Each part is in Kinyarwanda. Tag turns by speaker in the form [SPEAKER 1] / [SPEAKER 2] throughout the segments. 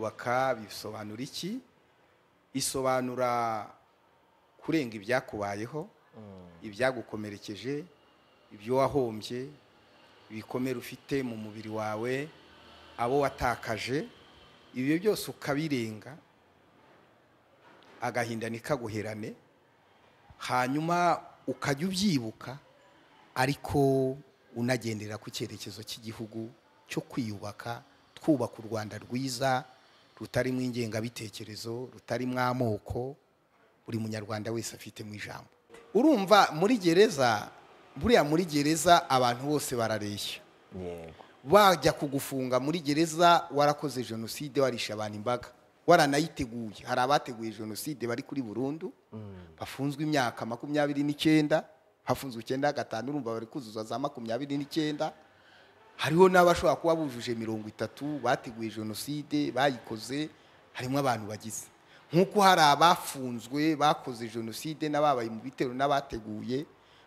[SPEAKER 1] yiyubaka bisobanura iki isobanura kurenga ibyakubayeho ibyagukomerekeje ibyo wahombye ibikomere ufite mu mubiri wawe abo watakaje ibyo byose ukabirenga agahinda ntikaguherane hanyuma ukajya ubyibuka ariko unagendera ku cyerekezo cy'igihugu cyo kwiyubaka twubaka u rwanda rwiza rutarimo ingengabitekerezo rutarimo amoko buri munyarwanda wese afitemo ijambo urumva muri gereza buriya muri gereza abantu bose barareshya
[SPEAKER 2] yego
[SPEAKER 1] bajya kugufunga muri gereza warakoze jenoside warisha abantu imbaga waranayiteguye hari abateguye jenoside bari kuri burundu bafunzwe imyaka makumyabiri n'icyenda hafunzwe icyenda gatanu urumva bari kuzuza za makumyabiri n'icyenda hariho n'abashobora kuba bujuje mirongo itatu bateguye jenoside bayikoze harimo abantu bagize nk'uko hari abafunzwe bakoze jenoside n'ababaye mu bitero n'abateguye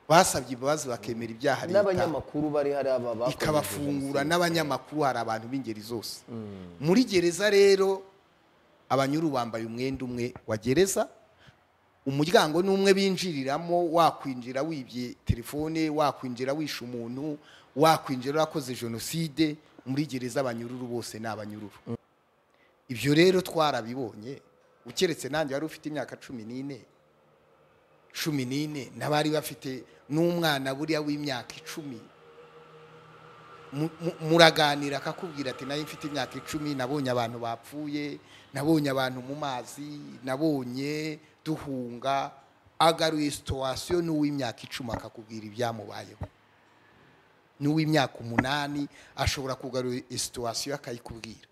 [SPEAKER 1] basabye imbabazi bakemera ibyaha leta
[SPEAKER 2] n'abanyamakuru bari hari aba bakoze
[SPEAKER 1] ikabafungura
[SPEAKER 2] jenoside.
[SPEAKER 1] n'abanyamakuru hari abantu b'ingeri zose muri gereza rero abanyuru bambaye umwenda umwe wa gereza umuryango ni umwe binjiriramo wakwinjira wibye telefone wakwinjira wishe umuntu wakwinjira urakoze jenoside muri gereza abanyururu bose ni abanyururu ibyo rero twarabibonye ukeretse nanjye wari ufite imyaka cumi n'ine cumi n'ine n'abari bafite n'umwana buriya w'imyaka icumi Mu- mu- muraganira akakubwira ati nayo mfite imyaka icumi nabonye abantu bapfuye nabonye abantu mu mazi nabonye duhunga agaruye situwasiyo n'uw'imyaka icumi akakubwira ibyamubayeho n'uw'imyaka umunani ashobora kugarura situwasiyo akayikubwira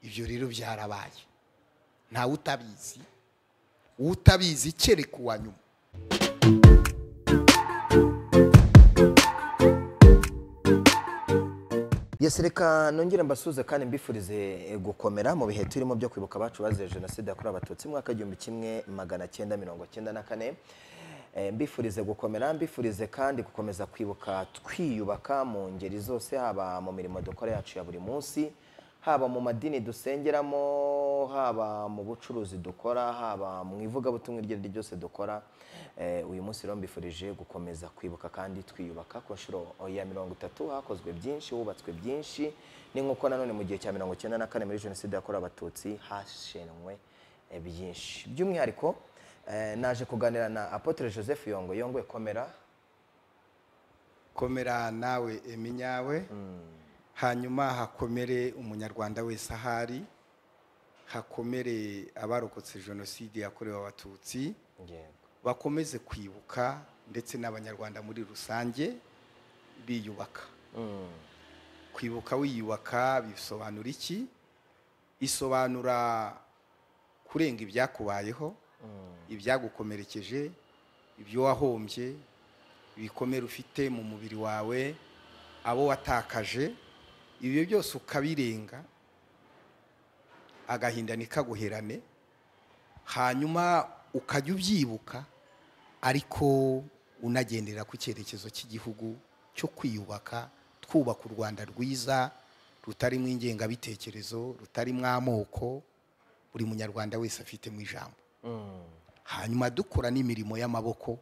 [SPEAKER 1] ibyo rero byarabaye ntawe utabizi utabizi kereka uwa nyuma
[SPEAKER 2] yesi reka nongere mbasuze kandi mbifurize eh, gukomera mu bihe turimo byo kwibuka abacu bazize jenoside yakorewe abatutsi mu mwaka w'igihumbi kimwe magana cyenda mirongo cyenda na kane Eh, mbifurize gukomera mbifurize kandi gukomeza kwibuka twiyubaka mu ngeri zose haba mu mirimo dukora yacu ya buri munsi haba mu madini dusengeramo haba mu bucuruzi dukora haba mu ivugabutumwa iryo ari ryo ryose dukora Eh, uyu munsi rero mbifurije gukomeza kwibuka kandi twiyubaka ku nshuro ya mirongo itatu hakozwe byinshi hubatswe byinshi ni nk'uko nanone mu gihe cya mirongo icyenda na kane muri jenoside yakorewe abatutsi hashenwe eh, byinshi by'umwihariko eh, naje kuganira na apotre joseph yongo yongo komera
[SPEAKER 1] komera nawe eminyawe hanyuma hakomere umunyarwanda wese ahari hakomere abarokotse jenoside yakorewe abatutsi
[SPEAKER 2] yego
[SPEAKER 1] bakomeze kwibuka ndetse n'abanyarwanda muri rusange biyubaka kwibuka wiyubaka bisobanura iki isobanura kurenga ibyakubayeho ibyagukomerekeje ibyo wahombye ibikomere ufite mu mubiri wawe abo watakaje ibyo byose ukabirenga agahinda ntikaguherane hanyuma ukajya ubyibuka ariko unagendera ku cyerekezo cy'igihugu cyo kwiyubaka twubaka u rwanda rwiza rutarimo ingengabitekerezo rutarimo amoko buri munyarwanda wese afitemo ijambo hanyuma dukora n'imirimo y'amaboko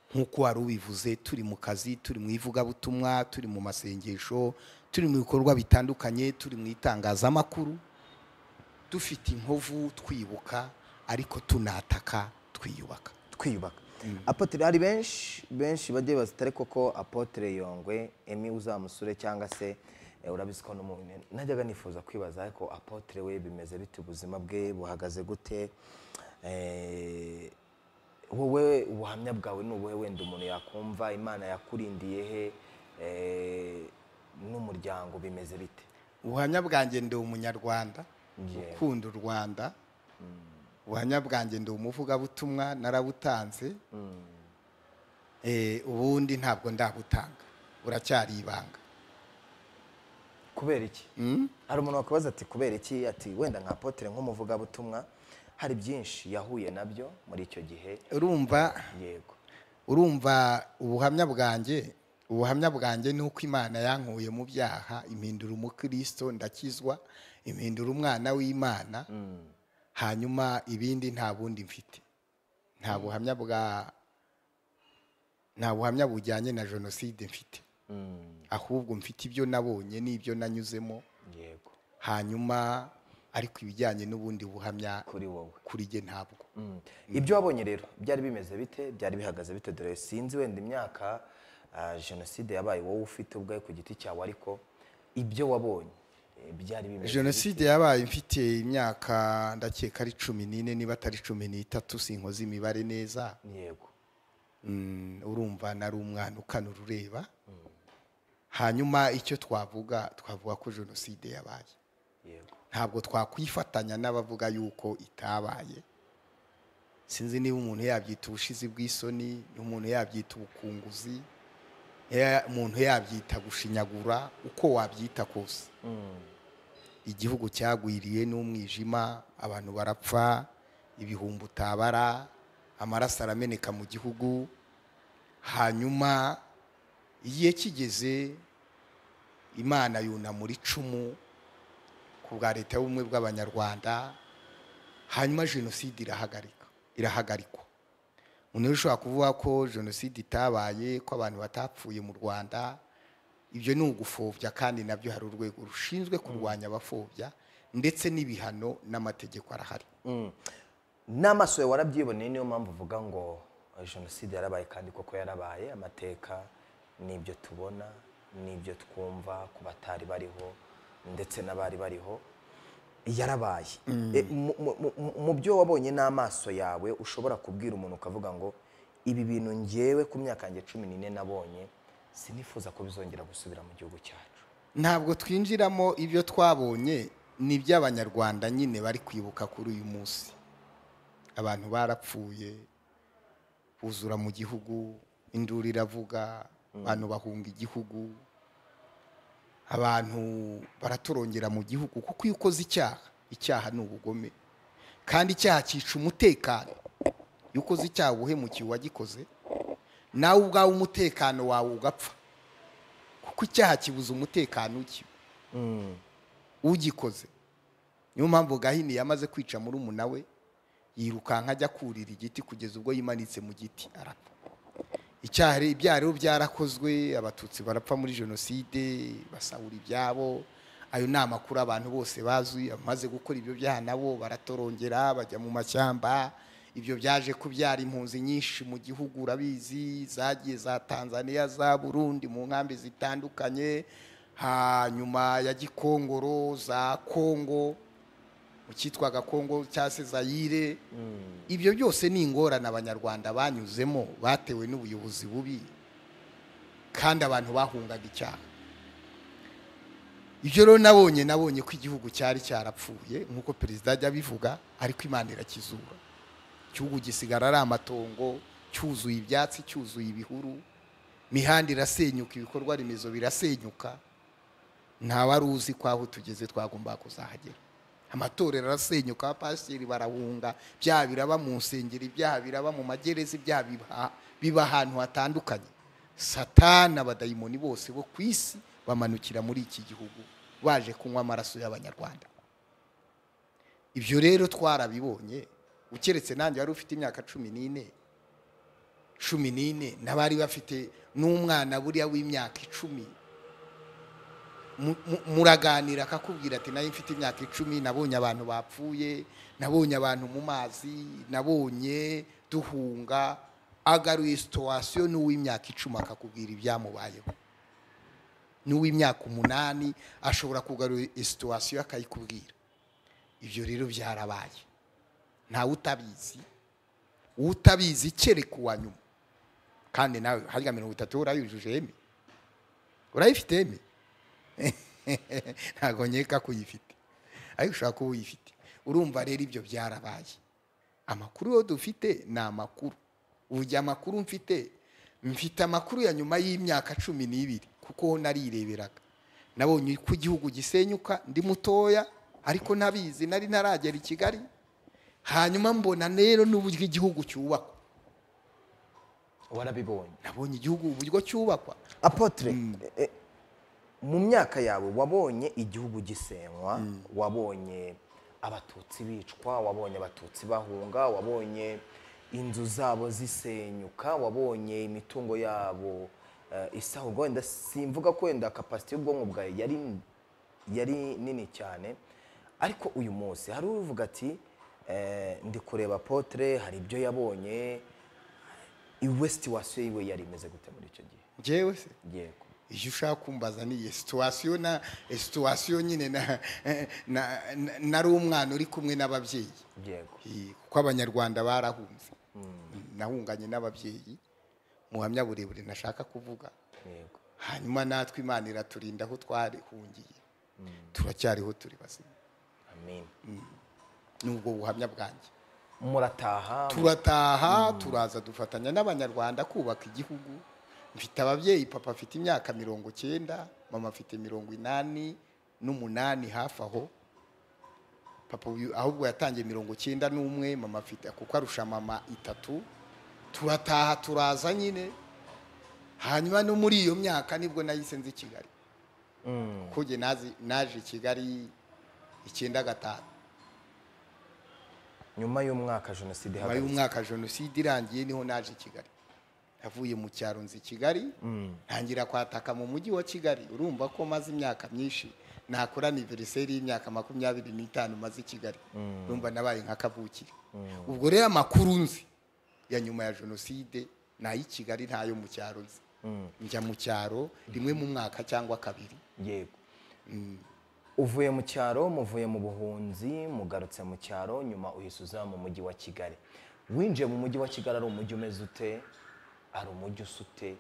[SPEAKER 1] nk'uko wari ubivuze turi mu kazi turi mu ivugabutumwa turi mu masengesho turi mu bikorwa bitandukanye turi mu itangazamakuru dufite inkovu twibuka ariko tunataka twiyubaka
[SPEAKER 2] twiyubaka apotre hari benshi benshi bajya bibaza atari koko apotre yongwe emi uzamusure cyangwa se eh, urabizi ko n'umuntu najyaga nifuza kwibaza ariko apotre we bimeze bite ubuzima bwe buhagaze gute Eh, wowe ubuhamya bwawe ni ubuhe wenda umuntu yakumva imana yakurindiye he Eh, n'umuryango bimeze bite
[SPEAKER 1] ubuhamya bwanjye ndi umunyarwanda
[SPEAKER 2] Yewe.
[SPEAKER 1] ukunda u rwanda ubuhamya bwanjye ndi umuvugabutumwa narabutanze Eh, ubundi ntabwo ndabutanga uracyari ibanga
[SPEAKER 2] kubera iki hari umuntu wakubaza ati kubera iki ati wenda nka apotre nk'umuvugabutumwa hari byinshi yahuye nabyo muri icyo gihe
[SPEAKER 1] urumva
[SPEAKER 2] yego
[SPEAKER 1] urumva ubuhamya bwanjye ubuhamya bwanjye ni uko imana yankuye mu byaha impindura umukristo ndakizwa impindura umwana w'imana hanyuma ibindi nta bundi mfite nta buhamya bwa nta buhamya bujyanye na jenoside mfite ahubwo mfite ibyo nabonye n'ibyo nanyuzemo
[SPEAKER 2] yego
[SPEAKER 1] hanyuma ariko ibijyanye n'ubundi buhamya
[SPEAKER 2] kuri wowe
[SPEAKER 1] kuri jye ntabwo
[SPEAKER 2] ibyo wabonye rero byari bimeze bite byari bihagaze bite dore sinzi wenda imyaka ah, jenoside yabaye wowe ufite ubwawe ku giti cyawe ariko ibyo wabonye eh, byari bimeze
[SPEAKER 1] jenoside yabaye mfite imyaka ndakeka ari cumi n'ine niba atari cumi n'itatu sinkoze imibare neza
[SPEAKER 2] bite? yego
[SPEAKER 1] Mm, urumva nari umwana ukana urureba hanyuma icyo twavuga twavuga ko jenoside yabaye
[SPEAKER 2] yego
[SPEAKER 1] ntabwo twakwifatanya n'abavuga yuko itabaye sinzi niba umuntu yabyita ubushizi bw'isoni umuntu yabyita ubukunguzi ya- umuntu yabyita gushinyagura uko wabyita kose igihugu cyagwiriye n'umwijima abantu barapfa ibihumbi utabara amaraso arameneka mu gihugu hanyuma igihe kigeze imana yunamura muri icumu ku bwa leta y'ubumwe bw'abanyarwanda hanyuma jenoside irahagarika irahagarikwa umuntu rero ushobora kuvuga ko jenoside itabaye ko abantu batapfuye mu rwanda ibyo ni ugufobya kandi nabyo hari urwego rushinzwe kurwanya abafobya ndetse n'ibihano n'amategeko arahari
[SPEAKER 2] n'amaso yawe warabyiboneye niyo mpamvu uvuga ngo eh, jenoside yarabaye kandi koko yarabaye amateka n'ibyo tubona n'ibyo twumva ku batari bariho ndetse n'abari bariho yarabaye Eh, mu- mu- mu- mu byo wabonye n'amaso yawe ushobora kubwira umuntu ukavuga ngo ibi bintu ngewe ku myaka yanjye cumi n'ine nabonye sinifuza ko bizongera gusubira mu gihugu cyacu
[SPEAKER 1] ntabwo twinjiramo ibyo twabonye ni iby'abanyarwanda nyine bari kwibuka kuri uyu munsi abantu barapfuye buzura mu gihugu induru iravuga abantu bahunga igihugu abantu baratorongera mu gihugu kuko iyo ukoze icyaha icyaha ni ubugome kandi icyaha cyica umutekano iyo ukoze icyaha uhemukiye uwagikoze nawe ubwawe umutekano wawe ugapfa kuko icyaha kibuza umutekano uki ugikoze niyo mpamvu gahini yamaze kwica muri umuna we yirukanka ajya kurira igiti kugeza ubwo yimanitse mu giti arapfa icyaha rero- ibyaha rero byarakozwe abatutsi barapfa muri jenoside basahura ibyabo ayo ni amakuru abantu bose bazi abamaze gukora ibyo byaha nabo baratorongera bajya mu mashyamba ibyo byaje kubyara impunzi nyinshi mu gihugu urabizi zagiye za tanzania za burundi mu nkambi zitandukanye hanyuma ya gikongoro za kongo mu cyitwaga kongo cyangwa se zayire ibyo byose ni ingorane abanyarwanda banyuzemo batewe n'ubuyobozi bubi kandi abantu bahungaga icyaha ibyo rero nabonye nabonye ko igihugu cyari cyarapfuye nk'uko perezida ajya abivuga ariko imana irakizura igihugu gisigara ari amatongo cyuzuye ibyatsi cyuzuye ibihuru imihanda irasenyuka ibikorwa remezo birasenyuka nta wari uzi ko aho tugeze twagombaga kuzahagera amatorero arasenyuka abapasiteri barahunga ibyaha biraba mu nsengero ibyaha biraba mu magereza ibyaha biba- biba ahantu hatandukanye satana abadayimoni bose bo ku isi bamanukira muri iki gihugu baje kunywa amaraso y'abanyarwanda ibyo rero twarabibonye ukeretse nanjye wari ufite imyaka cumi n'ine cumi n'ine n'abari bafite n'umwana buriya w'imyaka icumi mu- mu- muraganira akakubwira ati nayo mfite imyaka icumi nabonye abantu bapfuye nabonye abantu mu mazi nabonye duhunga agaruye situwasiyo n'uw'imyaka icumi akakubwira ibyamubayeho n'uw'imyaka umunani ashobora kugarura situwasiyo akayikubwira ibyo rero byarabaye ntawe utabizi utabizi kereka uwa nyuma kandi nawe harya mirongo itatu urayujuje eme urayifite eme ntabwo nkeka ko uyifite ariko ushobora kuba uyifite urumva rero ibyo byarabaye amakuru yo dufite ni amakuru ubu igihe amakuru mfite mfite amakuru ya nyuma y'imyaka cumi n'ibiri kuko ho narireberaga nabonye uko igihugu gisenyuka ndi mutoya ariko ntabizi nari ntaragera i kigali hanyuma mbona rero n'uburyo igihugu cyubakwa
[SPEAKER 2] warabibonye
[SPEAKER 1] nabonye igihugu uburyo cyubakwa
[SPEAKER 2] apotre eh, eh, mu myaka yawe wabonye igihugu gisenywa wabonye abatutsi bicwa wabonye abatutsi bahunga wabonye inzu zabo zisenyuka wabonye imitungo yabo eh, isahurwa wenda simvuga ko wenda kapasiti y'ubwonko bwawe yari yari nini cyane ariko uyu munsi hari uvuga ati eh, ndi kureba potere hari ibyo yabonye iwe situwasiyo yiwe yari imeze gute muri icyo gihe
[SPEAKER 1] njyewe se
[SPEAKER 2] yego
[SPEAKER 1] iyo ushaka kumbaza ni iyi situwasiyo na situwasiyo nyine na- na- na- nari umwana uri kumwe n'ababyeyi
[SPEAKER 2] yego
[SPEAKER 1] Eh, kuko abanyarwanda barahunze nahunganye n'ababyeyi muhamya burebure nashaka kuvuga
[SPEAKER 2] yego
[SPEAKER 1] hanyuma natwe imana iraturinda aho twarihungiye turacyariho turi bazima
[SPEAKER 2] amen
[SPEAKER 1] ni ubwo buhamya bwanjye
[SPEAKER 2] murataha
[SPEAKER 1] turataha turaza dufatanya n'abanyarwanda kubaka igihugu mfite ababyeyi papa afite imyaka mirongo cyenda mama afite mirongo inani n'umunani hafi aho papa uyu ahubwo yatangiye mirongo cyenda n'umwe mama afite kuko arusha mama itatu turataha turaza nyine hanyuma no muri iyo myaka nibwo nahise nzi kigali
[SPEAKER 2] Mm.
[SPEAKER 1] kuko njye nazi- naje i kigali icyenda gatanu
[SPEAKER 2] nyuma y'umwaka jenoside
[SPEAKER 1] nyuma
[SPEAKER 2] ihagaze
[SPEAKER 1] y'umwaka jenoside irangiye niho naje i kigali navuye mu cyaro nzi kigali ntangira kwataka mu mujyi wa kigali urumva ko maze imyaka myinshi nakora aniveriseri y'imyaka makumyabiri n'itanu maze i kigali urumva nabaye nka kavukire ubwo rero amakuru nzi ya nyuma ya jenoside ni ay'i kigali ntayo mu cyaro nzi njya mu cyaro rimwe mu mwaka cyangwa kabiri
[SPEAKER 2] yego uvuye mu cyaro muvuye mu buhunzi mugarutse mu cyaro nyuma uhise uza mu mujyi wa kigali winjiye mu mujyi wa kigali ari umujyi umeze ute ari umujyi usute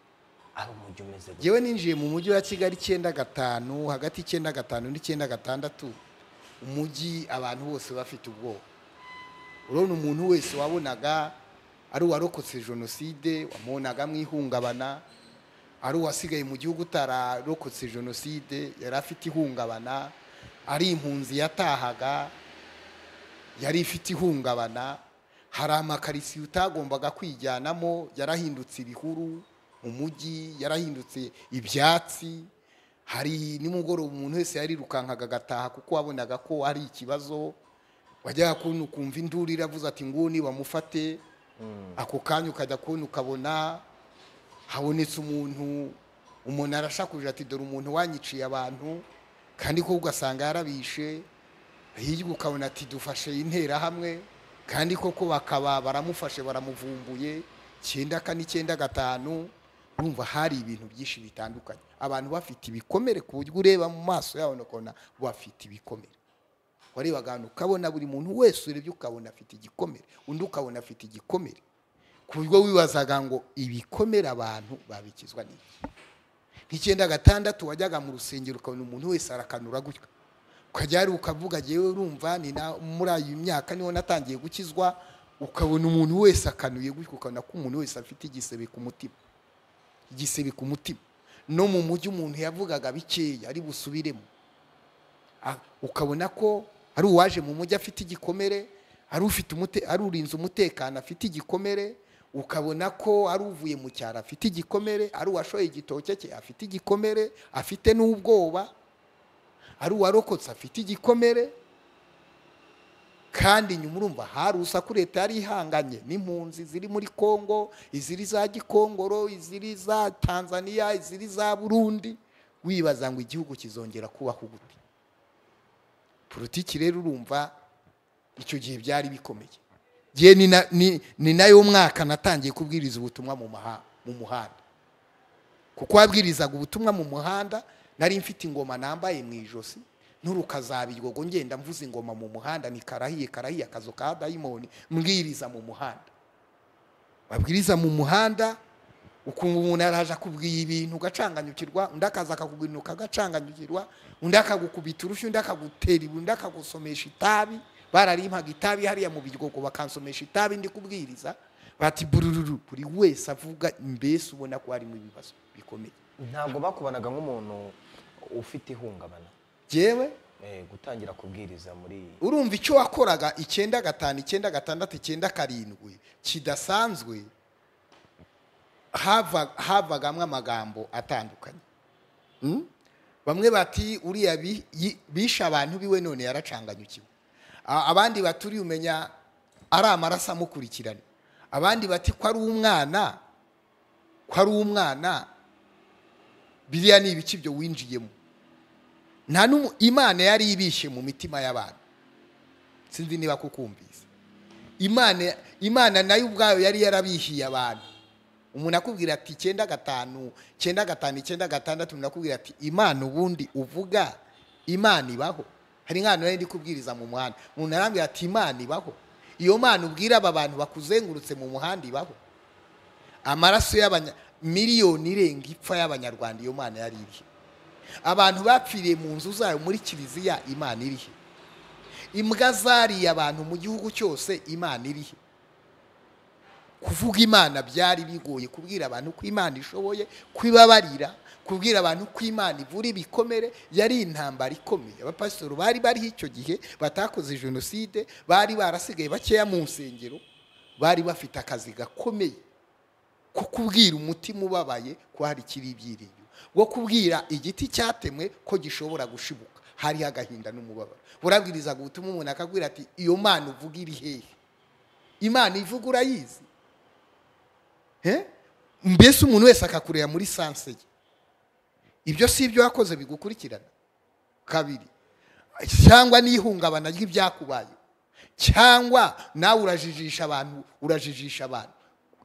[SPEAKER 2] ari umujyi umeze gute
[SPEAKER 1] yewe ninjiye mu mujyi wa kigali icyenda gatanu hagati y'icyenda gatanu n'icyenda gatandatu umujyi abantu bose bafite ubwoba urabona umuntu wese wabonaga ari uwarokotse jenoside wamubonaga mu ihungabana ari uwasigaye mu gihugu utararokotse jenoside yari afite ihungabana ari impunzi yatahaga yari ifite ihungabana hari amakarisiye utagombaga kwijyanamo yarahindutse ibihuru mu mujyi yarahindutse ibyatsi hari nimugoroba umuntu wese yarirukankaga agataha kuko wabonaga ko ari ikibazo wajyaga kubona ukumva induru iravuze ati nguni bamufate ako kanya ukajya kubona ukabona habonetse umuntu umuntu arashakuje ati dore umuntu wanyiciye abantu kandi ko ugasanga yarabishe hirya ukabona ati dufashe interahamwe kandi koko bakaba baramufashe baramuvumbuye icyenda kane icyenda gatanu urumva hari ibintu byinshi bitandukanye abantu bafite ibikomere ku buryo ureba mu maso yabo ukabona bafite ibikomere warebaga ahantu ukabona buri muntu wese urebye ukabona afite igikomere undi ukabona afite igikomere ku buryo wibazaga ngo ibikomere abantu babikizwa n'iki nk'icyenda gatandatu wajyaga mu rusengero ukabona umuntu wese arakanura gutya ukajya hariya ukavuga yewe urumva ni na muri iyi myaka niho natangiye gukizwa ukabona umuntu wese akanuye gutya ukabona ko umuntu wese afite igisebe ku mutima igisebe ku mutima no mu mujyi umuntu yavugaga bikeya ari busubiremo Ah, ukabona ko ari uwaje mu mujyi afite igikomere ari ufite umute- ari urinze umutekano afite igikomere ukabona ko ari uvuye mu cyaro afite igikomere ari uwashoye igitoke cye afite igikomere afite n'ubwoba ari uwarokotse afite igikomere kandi nyuma urumva hari urusaku leta yari ihanganye n'impunzi ziri muri kongo iziri za gikongoro iziri za tanzania iziri za burundi wibaza ngo igihugu kizongera kubaho gute politiki rero urumva icyo gihe byari bikomeye gihe ni na- ni- ni nayo mwaka natangiye kubwiriza ubutumwa mu maha- mu muhanda kuko wabwirizaga ubutumwa mu muhanda nari mfite ingoma nambaye mu ijosi n'urukazabiryogo ngenda mvuza ingoma mu muhanda ni karahiye karahiye akazu ka dayimoni mbwiriza mu muhanda babwiriza mu muhanda ukumva umuntu araje akubwiye ibintu ugacanganyukirwa undi akaza akakubwira ibintu ukagacanganyukirwa undi akagukubita urushyi undi akagutera ibuye undi akagusomesha itabi bararimpaga itabi hariya mu biryogo bakansomesha itabi ndi kubwiriza bati burururu buri wese avuga mbese ubona ko harimo ibibazo bikomeye
[SPEAKER 2] ntabwo bakubanaga nk'umuntu ufite ihungabana
[SPEAKER 1] yewe
[SPEAKER 2] Eh, gutangira kubwiriza muri
[SPEAKER 1] urumva icyo wakoraga icyenda gatanu icyenda gatandatu icyenda karindwi kidasanzwe hava- havagamo amagambo atandukanye Mm? bamwe bati uriya bi- yi- bishe abantu biwe none yaracanganyukiwe A- abandi bati uriya umenya ari amaraso amukurikirana abandi bati ko ari umwana ko ari umwana biriya ni ibiki ibyo winjiyemo nta n'umu imana yari ibishe mu mitima y'abantu sinzi niba kukumvise imana imana nayo ubwayo yari yarabihiye abantu umuntu akubwira ati icyenda gatanu icyenda gatanu icyenda gatandatu umuntu akubwira ati imana ubundi uvuga imana ibaho hari nk'ahantu nari ndi kubwiriza mu muhanda umuntu arambwira ati imana ibaho iyo mana ubwira aba bantu bakuzengurutse mu muhanda ibaho amaraso y'abanya miliyoni irenga ipfa y'abanyarwanda iyo mana yari irihe abantu bapfiriye mu nzu zayo muri kiliziya imana irihe imbwa zariye abantu mu gihugu cyose imana irihe kuvuga imana byari bigoye kubwira abantu ko imana ishoboye kwibabarira kubwira abantu ko imana ivura ibikomere yari intambara ikomeye abapasitori bari bariho icyo gihe batakoze jenoside bari barasigaye bakeya mu nsengero bari bafite akazi gakomeye ko kubwira umutima ubabaye ko hari ikiri ibyiringiro wo kubwira igiti cyatemwe ko gishobora gushibuka hariho agahinda n'umubabaro burabwiriza gutuma umuntu akabwira ati iyo mana uvuga iri hehe imana ivuga urayizi He? mbese umuntu wese akakureba muri sanse ye ibyo si ibyo wakoze bigukurikirana kabiri cyangwa n'ihungabana ry'ibyakubaye cyangwa nawe urajijisha abantu urajijisha abantu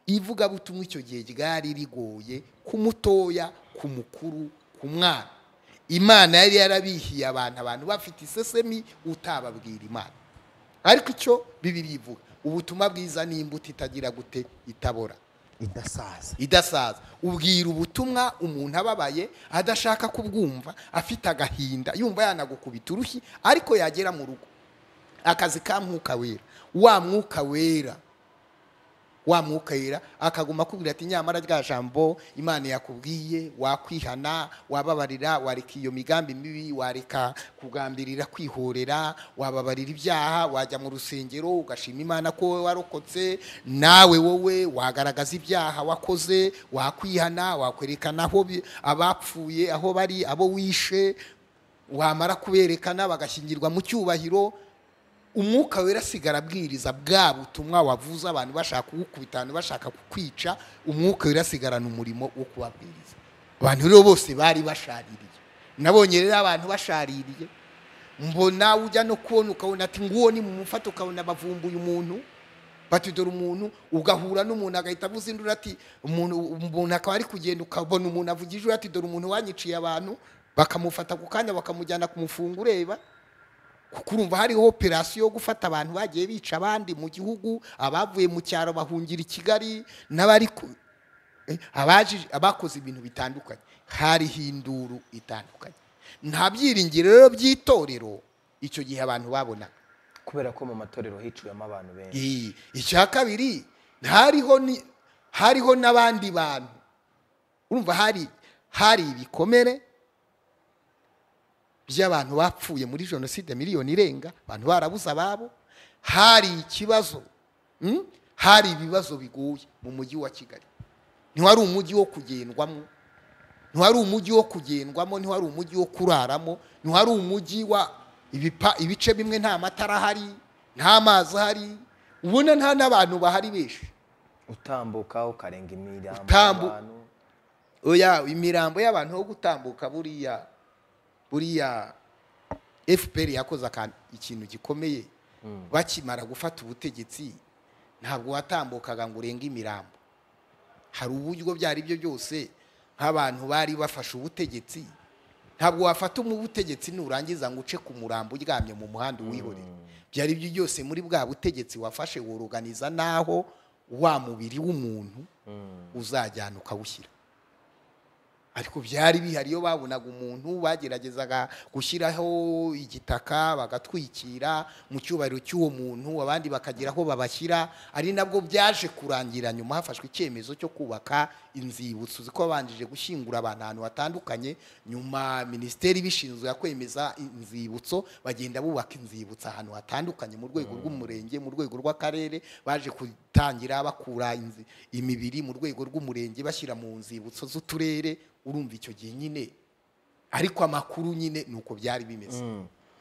[SPEAKER 1] ivugabutumwa icyo gihe ryari rigoye ku mutoya ku mukuru ku mwana imana yari yarabihiye abantu abantu bafite isesemi utababwira imana ariko icyo bibiri ivuga ubutumwa bwiza ni imbuto itagira gute itabora
[SPEAKER 2] idasaza
[SPEAKER 1] idasaza ubwira ubutumwa umuntu ababaye adashaka kubwumva afite agahinda yumva yanagukubita urushyi ariko yagera mu rugo akazi ka mwuka wera wa mwuka wera wa mwuka wera akaguma akubwira ati nyamara rya jambo imana yakubwiye wakwihana wababarira wareka iyo migambi mibi wareka kugambirira kwihorera wababarira ibyaha wajya mu rusengero ugashima imana ko wowe warokotse nawe wowe wagaragaza ibyaha wakoze wakwihana wakwerekana aho bi- abapfuye aho bari abo wishe wamara kuberekana bagashyingirwa mu cyubahiro umwuka wera asigara abwiriza bwa butumwa wavuze abantu bashaka kugukubita abantu bashaka kukwica umwuka wera asigarana umurimo wo kubabwiriza abantu rero bose bari bashaririye nabonye rero abantu bashaririye mbona ujya no kubona ukabona ati nguwo ni mu mufata ukabona bavumbuye umuntu bati dore umuntu ugahura n'umuntu agahita avuza induru ati umuntu umuntu akaba ari kugenda ukabona umuntu avugije ati dore umuntu wanyiciye abantu bakamufata ku kanya bakamujyana kumufunga ureba kuko urumva hariho operasiyo yo gufata abantu bagiye bica abandi mu gihugu abavuye mu cyaro bahungira i kigali n'abari ku- eh, abaji- abakoze ibintu bitandukanye hariho induru itandukanye nta byiringiro rero by'itorero icyo gihe abantu babonaga
[SPEAKER 2] kubera ko mu matorero hiciyemo abantu benshi
[SPEAKER 1] Eh, icya kabiri hariho ni- hariho n'abandi bantu urumva hari hari ibikomere by'abantu bapfuye muri jenoside miliyoni irenga abantu barabuze ababo hari ikibazo mm, hari ibibazo bigoye mu mujyi wa kigali ntiwari umujyi wo kugendwamo ntiwari umujyi wo kugendwamo ntiwari umujyi wo kuraramo ntiwari umujyi wa ibipa- ibice bimwe nta matara ahari nta mazi ahari ubona nta n'abantu bahari benshi
[SPEAKER 2] utambuka ukarenga imirambo
[SPEAKER 1] Utambu-
[SPEAKER 2] y'abantu.
[SPEAKER 1] oya imirambo y'abantu yo gutambuka buriya buriya fpr yakoze akantu ikintu gikomeye bakimara gufata ubutegetsi ntabwo watambukaga ngo urenge imirambo hari uburyo ibyo ari byo byose nk'abantu bari bafashe ubutegetsi ntabwo wafata ubutegetsi nurangiza ngo uce ku murambo uryamye mu muhanda uwihorere byari byo byose muri bwa butegetsi wafashe woroganiza n'aho wa mubiri w'umuntu uzajyana ukawushyira ariko byari bihari iyo babonaga umuntu bageragezaga gushyiraho igitaka bagatwikira mu cyubahiro cy'uwo muntu abandi bakagira aho babashyira ari nabwo byaje kurangira nyuma hafashwe icyemezo cyo kubaka inzibutso uzi ko babanjije gushyingura abantu ahantu hatandukanye nyuma minisiteri ibishinzwe kwemeza inzibutso bagenda bubaka inzibutso ahantu hatandukanye mu rwego rw'umurenge mu rwego rw'akarere baje gutangira bakura inzi- imibiri mu rwego rw'umurenge bashyira mu nzibutso z'uturere urumva icyo gihe nyine ariko amakuru nyine ni uko byari bimeze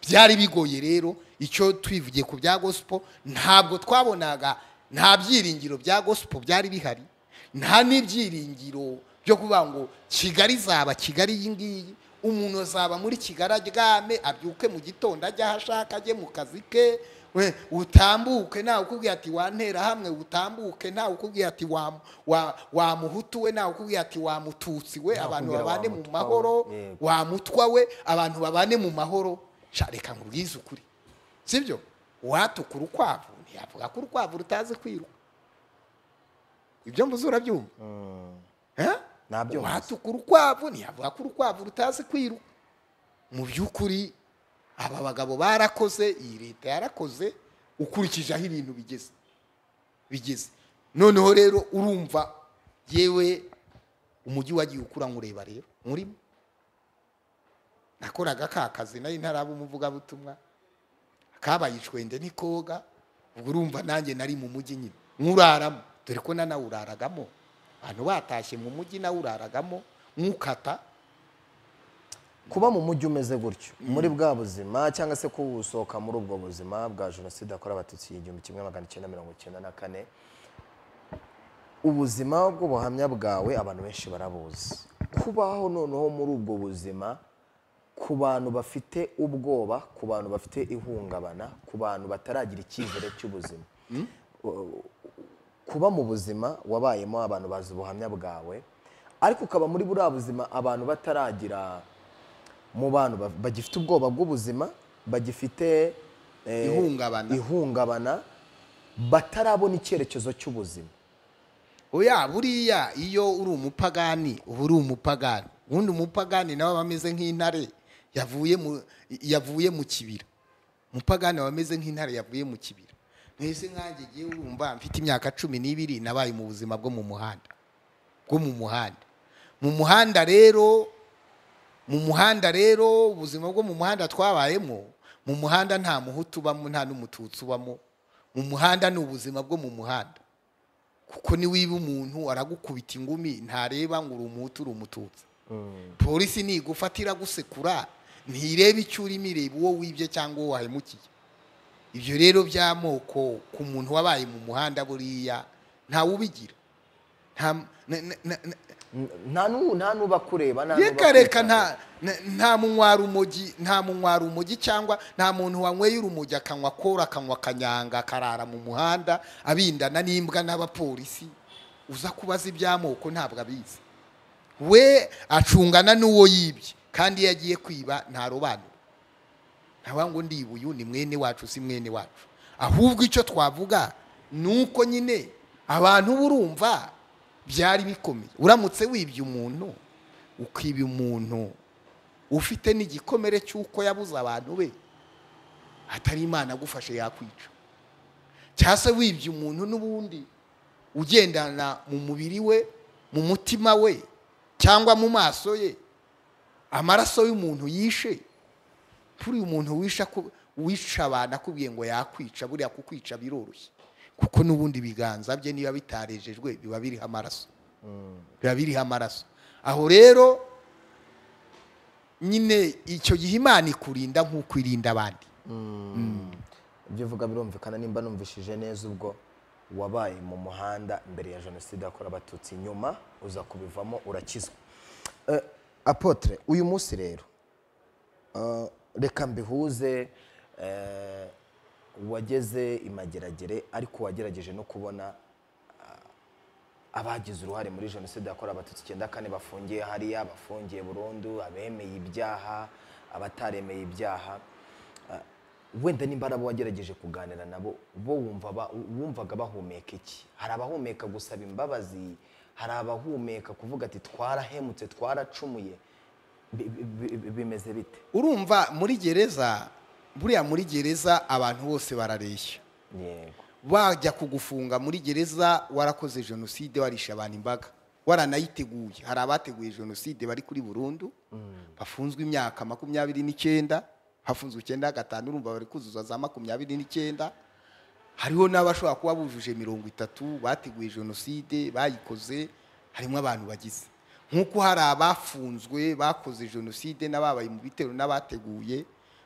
[SPEAKER 1] byari bigoye rero icyo twivugiye ku bya gospel ntabwo twabonaga nta byiringiro bya gospel byari bihari nta n'ibyiringiro byo kuvuga ngo kigali zaba kigali iyi ngiyi umuntu azaba muri kigali aryame abyuke mu gitondo ajye aho ashaka ajye mu kazi ke we utambuke ntawe ukubwiye ati wantera hamwe utambuke ntawe ukubwiye ati wa- wa- wamuhutu we ntawe ukubwiye ati wamututsi we
[SPEAKER 2] Ntawe
[SPEAKER 1] abantu
[SPEAKER 2] ukubwira
[SPEAKER 1] babane mu
[SPEAKER 2] wamutwa we,
[SPEAKER 1] mahoro
[SPEAKER 2] yego.
[SPEAKER 1] wamutwa we abantu babane mu mahoro Sha, reka nkubwize ukuri sibyo uwatukura urukwavu ntiyavuga ko urukwavu rutazi kwiruka ibyo mvuze urabyumva Eh?
[SPEAKER 2] Nabyumvise.
[SPEAKER 1] uwatukura urukwavu ntiyavuga ko urukwavu rutazi kwiruka mu by'ukuri aba bagabo barakoze iyi leta yarakoze ukurikije aho ibintu bigeze bigeze noneho rero urumva yewe umujyi wagiye ukura nkureba rero murimo nakoraga ka kazi nari ntaraba umuvugabutumwa kabaye icwende n'ikoga ubwo urumva nanjye nari mu mujyi nyine nkuraramo dore ko nanawuraragamo abantu batashye mu mujyi nawuraragamo nkukata
[SPEAKER 2] kuba mu mujyi umeze gutyo muri bwa buzima cyangwa se kuwusohoka muri ubwo buzima bwa jenoside yakorewe abatutsi igihumbi kimwe magana cyenda mirongo icyenda na kane ubuzima bw'ubuhamya bwawe abantu benshi barabuzi kubaho noneho muri ubwo buzima ku bantu bafite ubwoba ku bantu bafite ihungabana ku bantu bataragira icyizere cy'ubuzima kuba mu buzima wabayemo abantu bazi ubuhamya bwawe ariko ukaba muri buriya buzima abantu bataragira mu bantu ba- bagifite ubwoba bw'ubuzima bagifite eh,
[SPEAKER 1] Ihungabana.
[SPEAKER 2] ihungabana batarabona icyerekezo cy'ubuzima
[SPEAKER 1] oya buriya iyo uri umupagani uba uri umupagani ubundi umupagani nawe aba ameze nk'intare yavuye mu yavuye mu kibira umupagani aba ameze nk'intare yavuye mu kibira mwese nkanjye ngiye urumva mfite imyaka cumi n'ibiri nabaye mu buzima bwo mu muhanda bwo mu muhanda mu muhanda rero mu muhanda rero ubuzima bwo mu muhanda twabayemo mu muhanda nta muhutu ubamo nta n'umututsi ubamo mu muhanda ni ubuzima bwo mu muhanda kuko niwiba umuntu aragukubita ingumi ntareba ngo uri umuhutu uri umututsi polisi nigufata iragusekura ntireba icyo urimo ireba uwo wibye cyangwa uwo wahemukiye ibyo rero by'amoko ku muntu wabaye mu muhanda buriya ntawe ubigira Nta- na- na- na- na-
[SPEAKER 2] N- nta nu- nta nuba kureba nta nuba
[SPEAKER 1] reka reka
[SPEAKER 2] kwitaba.
[SPEAKER 1] nta na- nta munywara urumogi nta munywara urumogi cyangwa nta muntu wanyweye urumogi akanywa kora akanywa akanyanga akarara mu muhanda abindana n'imbwa n'abapolisi uza kubaza iby'amoko ntabwo abizi we acungana n'uwo yibye kandi iyo agiye kwiba ntarobanura ntabwo ngo ndiba uyu ni mwene wacu si mwene wacu ahubwo icyo twavuga ni uko nyine abantu burumva byari bikomeye uramutse wibye umuntu ukiba umuntu ufite n'igikomere cy'uko yabuze abantu be atari imana agufashe yakwica cyangwa se wibye umuntu n'ubundi ugendana mu mubiri we mu mutima we cyangwa mu maso ye amaraso y'umuntu yishe kuri uyu muntu wisha ku- wisha abantu akubwiye ngo yakwica buriya kukwica biroroshye kuko n'ubundi ibiganza bye niba bitarejejwe biba biriho amaraso biba biriho amaraso aho rero nyine icyo gihe imana ikurinda nk'uko irinda abandi
[SPEAKER 2] ibyo uvuga birumvikana nimba numvishije neza ubwo wabaye mu muhanda mbere ya jenoside yakorewe abatutsi nyuma uza kubivamo urakizwa Eh, apotre uyu munsi rero eh, reka mbihuze eh, wageze imageragere ariko wagerageje no kubona abagize uruhare muri jenoside yakorewe abatutsi icyenda kane bafungiye hariya abafungiye burundu abemeye ibyaha abataremeye ibyaha Ah, wenda nimba ari abo wagerageje kuganira nabo bo wumva ba- wumvaga bahumeka iki hari abahumeka gusaba imbabazi hari abahumeka kuvuga ati twarahemutse twaracumuye Bi- bi- bi- bi- bimeze bite
[SPEAKER 1] urumva muri gereza buriya muri gereza abantu bose barareshya
[SPEAKER 2] yego
[SPEAKER 1] bajya kugufunga muri gereza warakoze jenoside warisha abantu imbaga waranayiteguye hari abateguye jenoside bari kuri burundu bafunzwe imyaka makumyabiri n'icyenda hafunzwe icyenda gatanu urumva bari kuzuza za makumyabiri n'icyenda hariho n'abashobora kuba bujuje mirongo itatu bateguye jenoside bayikoze harimo abantu bagize nk'uko hari abafunzwe bakoze jenoside n'ababaye mu bitero n'abateguye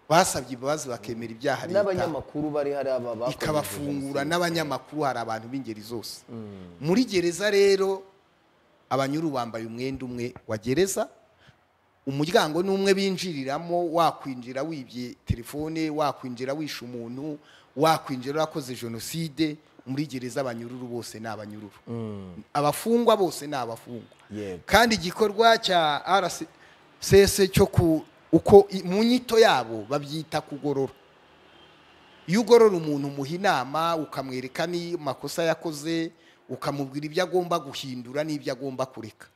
[SPEAKER 1] basabye imbabazi bakemera ibyaha leta
[SPEAKER 2] n'abanyamakuru bari hari aba bakoze
[SPEAKER 1] ikabafungura
[SPEAKER 2] jenoside.
[SPEAKER 1] n'abanyamakuru hari abantu b'ingeri zose muri gereza rero abanyuru bambaye umwenda umwe wa gereza umuryango ni umwe binjiriramo wakwinjira wibye telefone wakwinjira wishe umuntu wakwinjira urakoze jenoside muri gereza abanyururu bose ni abanyururu abafungwa bose ni abafungwa
[SPEAKER 2] Yego.
[SPEAKER 1] kandi igikorwa cya rcs cyo ku uko i- mu nyito yabo babyita kugorora iyo ugorora umuntu umuha inama ukamwereka n'amakosa yakoze ukamubwira ibyo agomba guhindura n'ibyo agomba kureka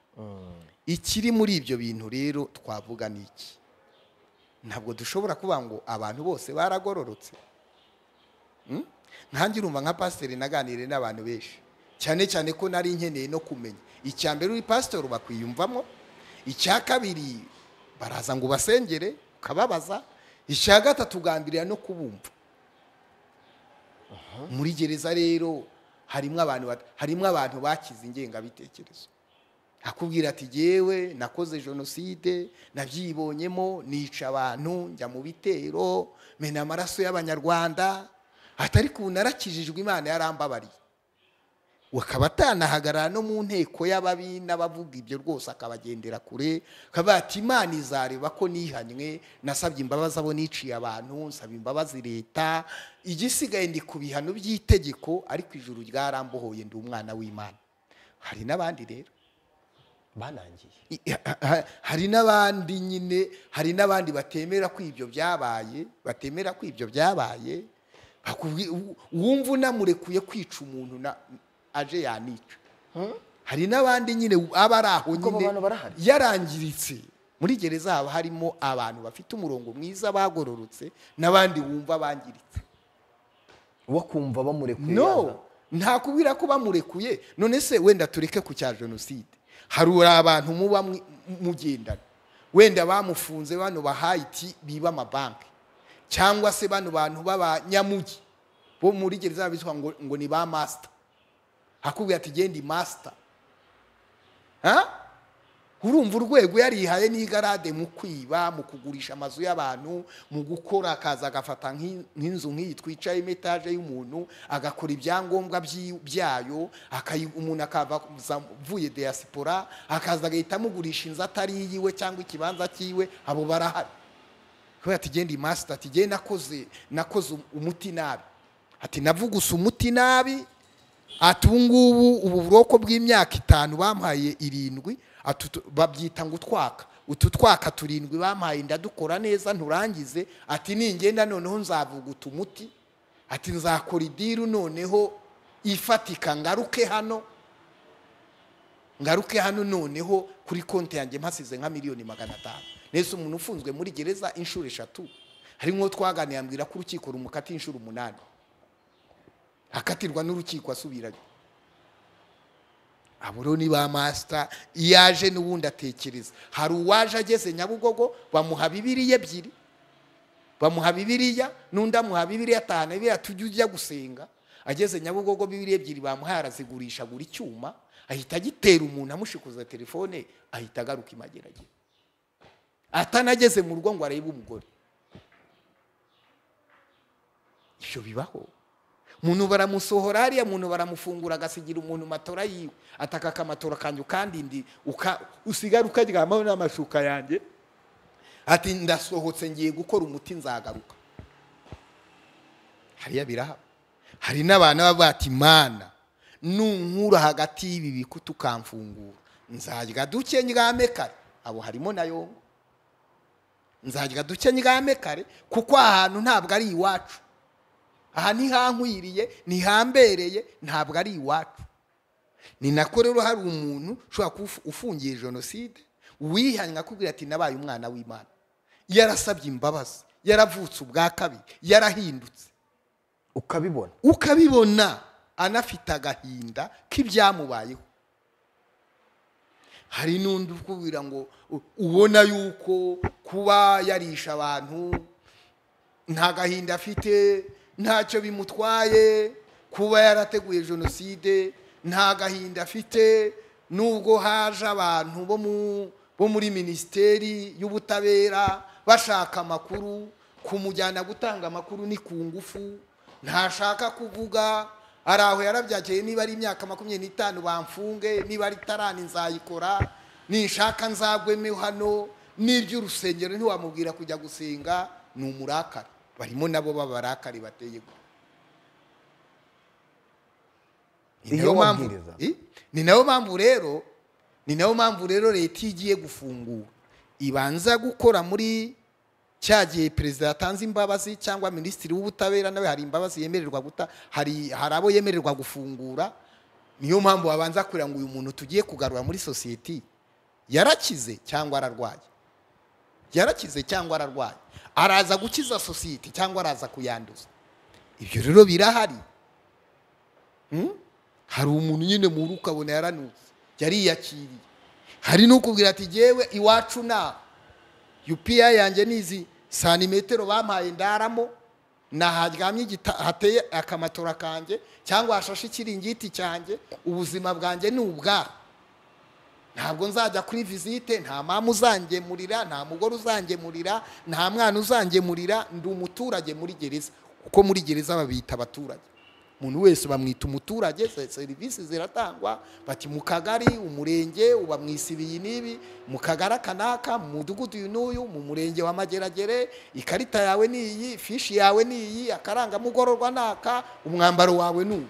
[SPEAKER 1] ikiri muri ibyo bintu rero twavuga ni iki ntabwo dushobora kuba ngo abantu bose baragororotse Mm? nkanjye urumva nka pasiteri naganire n'abantu benshi cyane cyane ko nari nkeneye no kumenya icya mbere uri pasiteri bakwiyumvamo icya kabiri baraza ngo ubasengere ukababaza icya gatatu ugambirira no kubumva muri gereza rero harimo abantu bat- harimo abantu bakize ingengabitekerezo akubwira ati jyewe nakoze jenoside nabyibonyemo nica abantu njya mu bitero mena amaraso y'abanyarwanda atari ku narakijijwe imana yarambabariye akaba atanahagarara no mu nteko y'ababi n'abavuga ibyo rwose akabagendera kure akavuga ati imana izareba ko nihanywe nasabye imbabazi abo niciye abantu nsaba imbabazi leta igisigaye ndi ku bihano by'itegeko ariko ijuru ryarambohoye ndi umwana w'imana hari n'abandi rero
[SPEAKER 2] banangiye
[SPEAKER 1] I- ha- ha- hari n'abandi nyine hari n'abandi batemera ko ibyo byabaye batemera ko ibyo byabaye bakubwi- u- wumva unamurekuye kwica umuntu na aje yanica hari n'abandi nyine u- aba ari aho
[SPEAKER 2] Ubwo abo
[SPEAKER 1] nyine
[SPEAKER 2] bantu barahari?
[SPEAKER 1] yarangiritse muri gereza haba harimo abantu bafite umurongo mwiza bagororotse n'abandi wumva bangiritse
[SPEAKER 2] wo kumva bamurekuye yaza.
[SPEAKER 1] no ntakubwira ko bamurekuye none se wenda tureke ku cya jenoside hari abantu muba mwi- mugendana wenda bamufunze bano ba hayiti biba amabanki cyangwa se bano bantu b'abanyamugi bo muri gereza bitwa ngo, ngo ni ba masita hakubwira ati gendi masita ha urumva urwego yarihaye n'igarade mu kwiba mu kugurisha amazu y'abantu mu gukora akaza agafata nk'i- nk'inzu nk'iyi twicayemo etaje y'umuntu agakora ibyangombwa byi- byayo akayi- umuntu akava za- avuye diyasipora akaza agahita amugurisha inzu atari iyiwe cyangwa ikibanza cyiwe abo barahari kubera ati genda imasita ati genda nakoze nakoze umuti nabi ati navugusa umuti nabi ati ubu ngubu ubu buroko bw'imyaka itanu bampaye irindwi ati utu- babyita ngo utwaka utu twaka turindwi bampaye ndadukora neza nturangize ati ningenda noneho nzavuguta umuti ati nzakora idiru noneho ifatika ngaruke hano ngaruke hano noneho kuri konti yanjye mpasize nka miliyoni magana atanu nese umuntu ufunzwe muri gereza inshuro eshatu harimo twaganiye ambwira ko urukiko rumukata inshuro umunani akatirwa n'urukiko asubirayo aburo ni ba masita iyo aje n'ubundi atekereza hari uwaje ageze nyabugogo bamuha bibiriya ebyiri bamuha bibiriya n'undi amuha bibiriya atanu biriya tujya ujya gusenga ageze nyabugogo bibiriya ebyiri bamuhaye arazigurisha agura icyuma ahita agitera umuntu amushikuza telefone ahita agaruka imageragere atanageze mu rugo ngo arebe umugore ibyo bibaho umuntu baramusohora hariya muntu baramufungura agasigira umuntu matora yiwe ataka akamatora kanjye ukandindi uka- usigara ukaryamaho n'amashuka yanjye ati ndasohotse ngiye gukora umuti nzagaruka hariya birahaba hari n'abantu baba bati mana nunkura hagati y'ibi bikuta ukamfungura nzarya duke ndyame kare abo harimo na yongo nzarya duke ndyame kare kuko aha hantu ntabwo ari iwacu aha ntihankwiriye ntihambereye ntabwo ari iwacu ni nako rero hari umuntu ushobora kuba ufu- ufungiye jenoside wihanye akubwira ati nabaye umwana w'imana yarasabye imbabazi yaravutse ubwa kabiri yarahindutse
[SPEAKER 2] ukabibona
[SPEAKER 1] ukabibona anafite agahinda k'ibyamubayeho hari n'undi ukubwira ngo u- ubona yuko kuba yarisha abantu nta gahinda afite ntacyo bimutwaye kuba yarateguye jenoside nta gahinda afite nubwo haje abantu bo mu- bo muri minisiteri y'ubutabera bashaka amakuru kumujyana gutanga amakuru ni ku ngufu ntashaka kuvuga ari aho yarabyakeye niba ari imyaka makumyabiri n'itanu bamfunge niba ari tarani nzayikora ninshaka nzagweme hano n'iby'urusengero ntiwamubwira kujya gusenga ni umurakari barimo nabo b'abarakari bateye gutya Ni
[SPEAKER 2] Iyo
[SPEAKER 1] nayo mpamvu-
[SPEAKER 2] wabwiriza.
[SPEAKER 1] I- ni nayo mpamvu rero ni nayo mpamvu rero leta iyo igiye gufungura ibanza gukora muri cya gihe perezida yatanze imbabazi cyangwa minisitiri w'ubutabera nawe hari imbabazi yemererwa guta hari hari abo yemererwa gufungura niyo mpamvu babanza kureba ngo uyu muntu tugiye kugarura muri sosiyete yarakize cyangwa ararwaye yarakize cyangwa ararwaye araza gukiza sosiyete cyangwa araza kuyanduza ibyo rero birahari hari umuntu nyine muri ukabona yaranutse yariyakiriye hari n'ukubwira ati yewe iwacu na yupiya yanjye ni izi santimetero bampaye ndaramo ni aharyamye igita- hateye akamatora kanjye cyangwa hashashe ikiringiti cyanjye ubuzima bwanjye ni ubwaha ntabwo nzajya kuri visite nta mama uzangemurira nta mugore uzangemurira nta mwana uzangemurira ndi umuturage muri gereza kuko muri gereza babita abaturage umuntu wese bamwita umuturage se- serivisi ziratangwa bati mu kagari umurenge uba mu isi ibiyi n'ibi mu kagari aka n'aka mu mudugudu uyu n'uyu mu murenge wa mageragere ikarita yawe ni iyi fishi yawe ni iyi akarangamugororwa n'aka umwambaro wawe ni uyu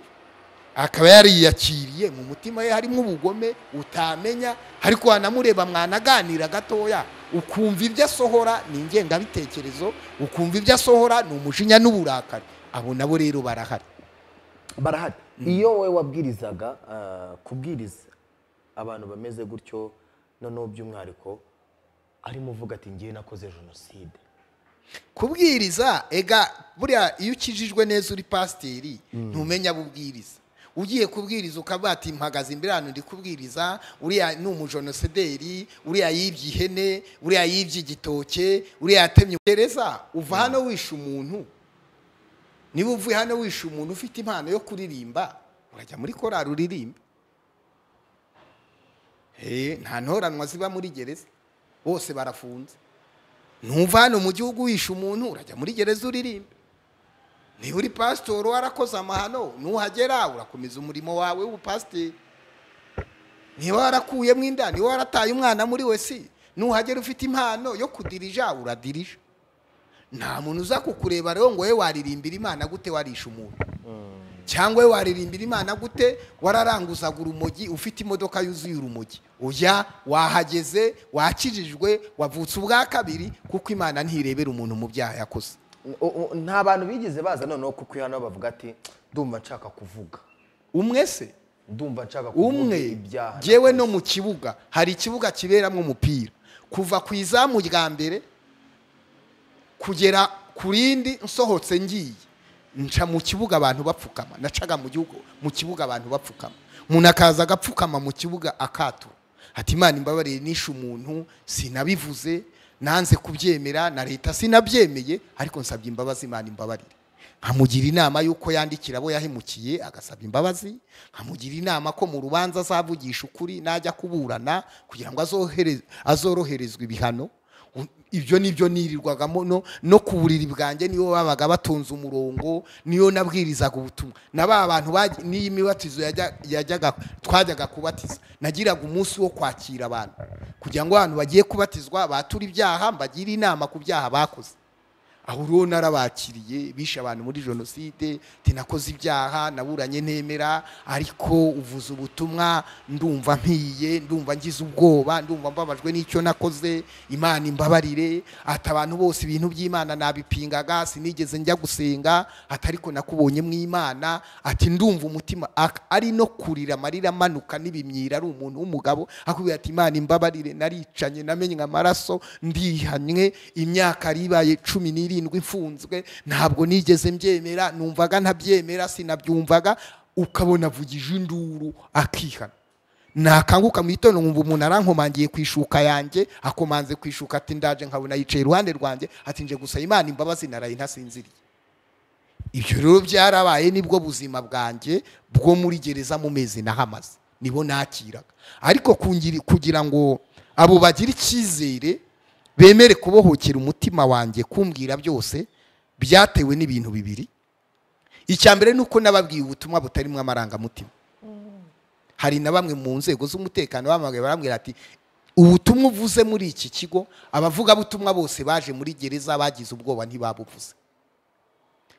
[SPEAKER 1] akaba yariyakiriye mu mutima we harimo ubugome utamenya ariko wanamureba mwanaganira gatoya ukumva ibyo asohora ni ingengabitekerezo ukumva ibyo asohora ni umujinya n'uburakari abo nabo rero barahari
[SPEAKER 2] barahari iyo wowe wabwirizaga ah, kubwiriza abantu bameze gutyo noneho by'umwariko arimo uvuga ati ngewe nakoze jenoside
[SPEAKER 1] kubwiriza ega buriya iyo ukijijwe neza uri pasiteri ntumenya abo ubwiriza ugiye kubwiriza ukavuga ati mpagaze imbere hano ndi kubwiriza uriya ni umujenosederi uriya yibye ihene uriya yibye igitoke uriya yatemye gereza uva hano wishe umuntu niba uvuye hano wishe umuntu ufite impano yo kuririmba urajya muri korari uririmba Eh, nta ntoranwa ziba muri gereza bose barafunze ntumva hano mu gihugu wishe umuntu urajya muri gereza uririmbe niba uri pasitori warakoze amahano nuhagera urakomeza umurimo wawe w'ubupasiteri niba warakuyemo inda niba warataye umwana muri we si nuhagera ufite impano yo kudirija uradirija nta muntu uza kukureba rero ngo we waririmbira imana gute warisha umuntu cyangwa we waririmbira imana gute wararanguzaga urumogi ufite imodoka yuzuye urumogi uya wahageze wakijijwe wavutse ubwa kabiri kuko imana ntirebera umuntu mu byaha yakoze
[SPEAKER 2] O- o- nta bantu bigeze baza noneho kuko hano bavuga ati ndumva nshaka kuvuga
[SPEAKER 1] umwe se
[SPEAKER 2] ndumva nshaka kuvuga
[SPEAKER 1] umwe
[SPEAKER 2] ibyaha
[SPEAKER 1] yewe no mu kibuga hari ikibuga kiberamo umupira kuva ku izamu rya mbere kugera ku rindi nsohotse ngiye nca mu kibuga abantu bapfukama nacaga mu gihugu mu kibuga abantu bapfukama umuntu akaza agapfukama mu kibuga akatura ati imana imbabarire nishe umuntu sinabivuze nanze kubyemera na leta sinabyemeye ariko nsabye imbabazi imana imbabarire nkamugira inama y'uko yandikira abo yahemukiye agasaba imbabazi nkamugira inama ko mu rubanza azavugisha ukuri najya kuburana kugira ngo azohere- azoroherezwe ibihano U- ibyo ni byo nirirwagamo no no ku buriri bwanjye nibo babaga batonze umurongo niyo nabwirizaga ubutumwa na ba bantu baj- n'iyi mibatizo yajya- yajyaga twajyaga kubatiza nagiraga umunsi wo kwakira abantu kugira ngo abantu bagiye kubatizwa bature ibyaha mbagire inama ku byaha bakoze aho uriho narabakiriye bishe abantu muri jenoside tinakoze ibyaha naburanye ntemera ariko uvuze ubutumwa ndumva mpiye ndumva ngize ubwoba ndumva mbabajwe n'icyo nakoze imana imbabarire ati abantu bose ibintu by'imana nabipingaga sinigeze njya gusenga ati ariko nakubonye mu imana ati ndumva umutima ak- ari no kurira amarira amanuka n'ibimyira ari umuntu w'umugabo akubwira ati imana imbabarire naricanye namenye amaraso ndihanye imyaka yari ibaye cumi n'irindwi mfunzwe ntabwo nigeze mbyemera numvaga ntabyemera sinabyumvaga ukabona avugije induru akihana nakanguka mu gitondo nkumva umuntu arankomangiye ku ishuka yanjye akomanze ku ishuka ati ndaje nkabona yicaye iruhande rwanjye ati nje gusa imana imbabazi naraye ntasinziriye ibyo rero byarabaye nibwo buzima bwanjye bwo muri gereza mu mezi nahamaze nibo nakiraga ariko kungiri- kugira ngo abo bagire icyizere bemere kubohokera umutima wanjye kumbwira byose byatewe n'ibintu bibiri icya mbere ni uko nababwiye ubutumwa butarimo amarangamutima hari na bamwe mu nzego z'umutekano bamagaye barambwira ati ubutumwa uvuze muri iki kigo abavugabutumwa bose baje muri gereza bagize ubwoba ntibabuvuze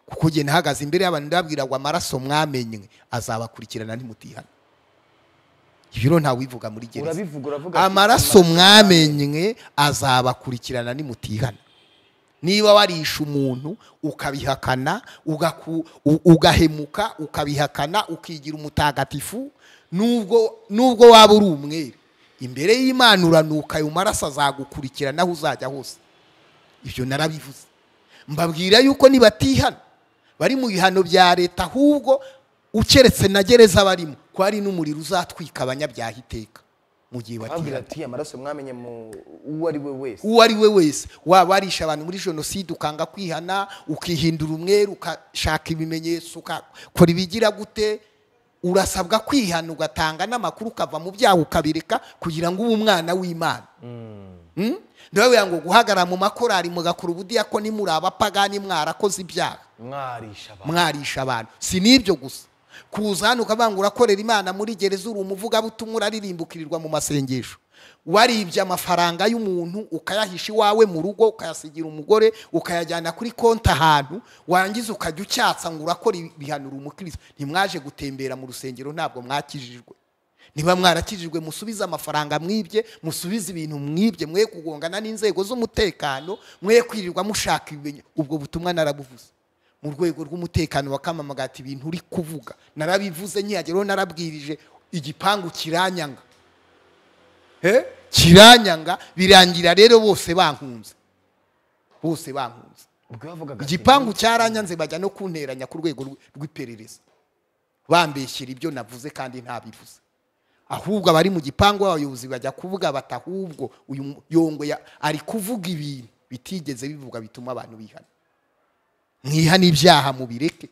[SPEAKER 1] kuko njye nahagaze imbere y'abantu ndababwira ngo amaraso mwamenye azabakurikirana nimutihana ibyo rero ntawivuga muri gereza
[SPEAKER 2] urabivuga uravuga ati,
[SPEAKER 1] amaraso mwamenye azabakurikirana nimutihana niba warishe umuntu ukabihakana ugaku- u- ugahemuka ukabihakana ukigira umutagatifu nubwo nubwo waba uri umwere imbere y'imana uranuka ayo maraso azagukurikirana aho uzajya hose ibyo narabivuze mbabwira yuko nibatihana bari mu bihano bya leta ahubwo ukeretse na gereza barimo ko hari n'umuriro uzatwika abanyabyaha iteka mu gihe
[SPEAKER 2] ababwira
[SPEAKER 1] batihana
[SPEAKER 2] ati amaraso mwamenye mu uwo ari we wese
[SPEAKER 1] uwo ari we wese waba warisha abantu muri jenoside ukanga kwihana ukihindura umweru ukashaka ibimenyetso ukakora ibigira gute urasabwa kwihana ugatanga n'amakuru ukava mu byaha ukabireka kugira ngo ube umwana w'imana Mm? ndababwira ngo guhagarara mu makorari mugakora ubudiyakoni muri abapagani mwarakoze ibyaha
[SPEAKER 2] mwarisha abantu
[SPEAKER 1] mwarisha abantu si n'ibyo gusa kuza hano ukavuga ngo urakorera imana muri gereza uri umuvugabutumwa uraririmbukirirwa mu masengesho waribye amafaranga y'umuntu ukayahisha iwawe mu rugo ukayasigira umugore ukayajyana kuri konti ahantu warangiza ukajya ucyatsa ngo urakora ibihanura umukristo ntimwaje gutembera mu rusengero ntabwo mwakijijwe niba mwarakijijwe musubize amafaranga mwibye musubize ibintu mwibye mwe kugongana n'inzego z'umutekano mwe kwirirwa mushaka ibimenyetso ubwo butumwa narabuvuze mu rwego rw'umutekano wa kamamagati ibintu uri kuvuga narabivuze nkihageraho narabwirije igipangu kiranyanga Eh? kiranyanga birangira rero bose bankunze bose bankunze
[SPEAKER 2] ubwo yavugaga ati,
[SPEAKER 1] igipangu cyaranyanze bajya no kunteranya ku rwego rw- rw'iperereza bambeshyera ibyo navuze kandi ntabivuze ahubwo abari mu gipangu abayobozi bajya kuvuga bati ahubwo uyu mu- yongwe ya- ari kuvuga ibintu bitigeze bivuga bituma abantu bihana mwihana ibyaha mubireke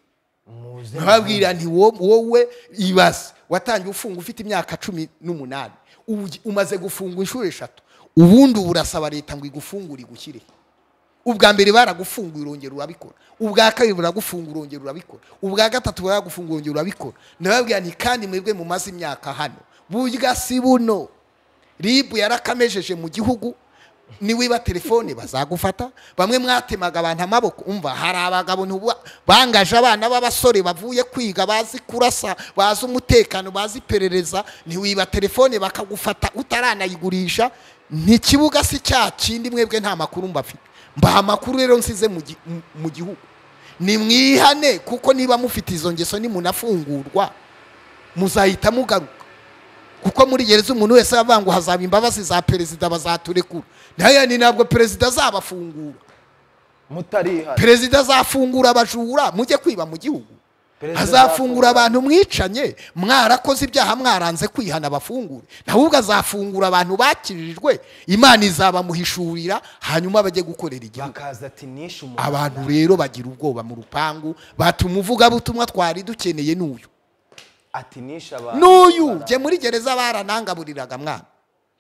[SPEAKER 2] muze
[SPEAKER 1] babwira nti wo- wowe ibaze watangiye ufunga ufite imyaka cumi n'umunani ugi- umaze gufunga inshuro eshatu ubundi ubu urasaba leta ngo igufungure igushyire ubwa mbere baragufunguye urongera urabikora ubwa kabiri buragufunga urongera urabikora ubwa gatatu baragufunga urongera urabikora ndababwira nti kandi mwebwe mumaze imyaka hano burya si buno ribu yarakamejeje mu gihugu niwiba telefone bazagufata bamwe mwatemaga abantu amaboko umva hari abagabo ntubu- bangaje abana b'abasore bavuye kwiga bazi kurasa bazi umutekano bazi iperereza ntiwiba telefone bakagufata utaranayigurisha ntikibuga si cya kindi mwebwe nta makuru mbafite mbaha amakuru rero nsize mu gi- mu- mu gihugu nimwihane kuko niba mufite izo ngeso nimunafungurwa muzahita mugaruka kuko muri gereza umuntu wese avuga ngo hazaba imbabazi za perezida bazaturekura nayo ni ntabwo perezida azabafungura
[SPEAKER 2] mutarihana
[SPEAKER 1] perezida azafungura abajura mujye kwiba mu gihugu
[SPEAKER 2] Perezida
[SPEAKER 1] azafungura
[SPEAKER 2] azafungura
[SPEAKER 1] abantu mwicanye mwarakoze ibyaha mwaranze kwihana abafungure ahubwo azafungura abantu bakirijwe imana izabamuhishurira hanyuma bajye gukorera igihugu
[SPEAKER 2] bakaza ati nishe umuntu
[SPEAKER 1] abantu rero bagira ubwoba mu rupangu batuma uvugabutumwa twari dukeneye n'uyu
[SPEAKER 2] ati nishe abantu
[SPEAKER 1] n'uyu jye muri gereza baranangaburiraga mwana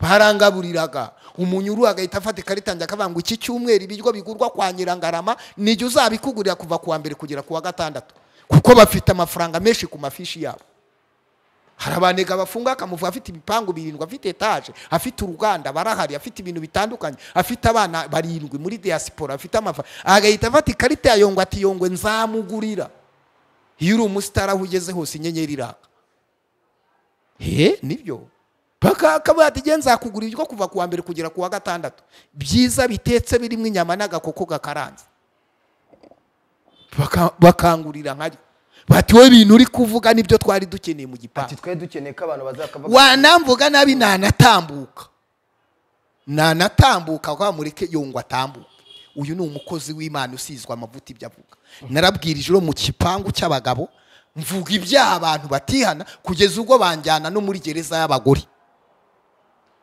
[SPEAKER 1] barangaburiraga umunyuru agahita afata ikarita yanjye akavuga ngo iki cyumweru ibiryo bigurwa kwa nyirangarama nijya uzabikugurira kuva ku wa mbere kugera ku wa gatandatu kuko bafite amafaranga menshi ku mafishi yabo hari abanega bafunga akamuvuga afite ibipangu birindwi afite etaje afite uruganda barahari afite ibintu bitandukanye afite abana barindwi muri diaspora afite amafaranga agahita afata ikarita ya yongwe ati yongwe nzamugurira iyo uri umusitari aho ugeze hose inyenyeri iraka he nibyo paka akabati igihe nzakugura ibyo kuva ku wa mbere kugera ku wa gatandatu byiza bitetse birimo inyama n'agakoko gakaranze Baka- bakangurira nkaryo bati wowe ibintu uri kuvuga nibyo twari dukeneye mu
[SPEAKER 2] ati
[SPEAKER 1] gipangu
[SPEAKER 2] twe dukeneye ko abantu bazakavuga
[SPEAKER 1] wanamvuga nabi nanatambuka nanatambuka kwa mureke yungwa atambuke uyu ni umukozi w'imana usizwe amavuta ibyo avuga narabwirije uro mu kipangu cy'abagabo mvuga ibyaha abantu batihana kugeza ubwo banjyana no muri gereza y'abagore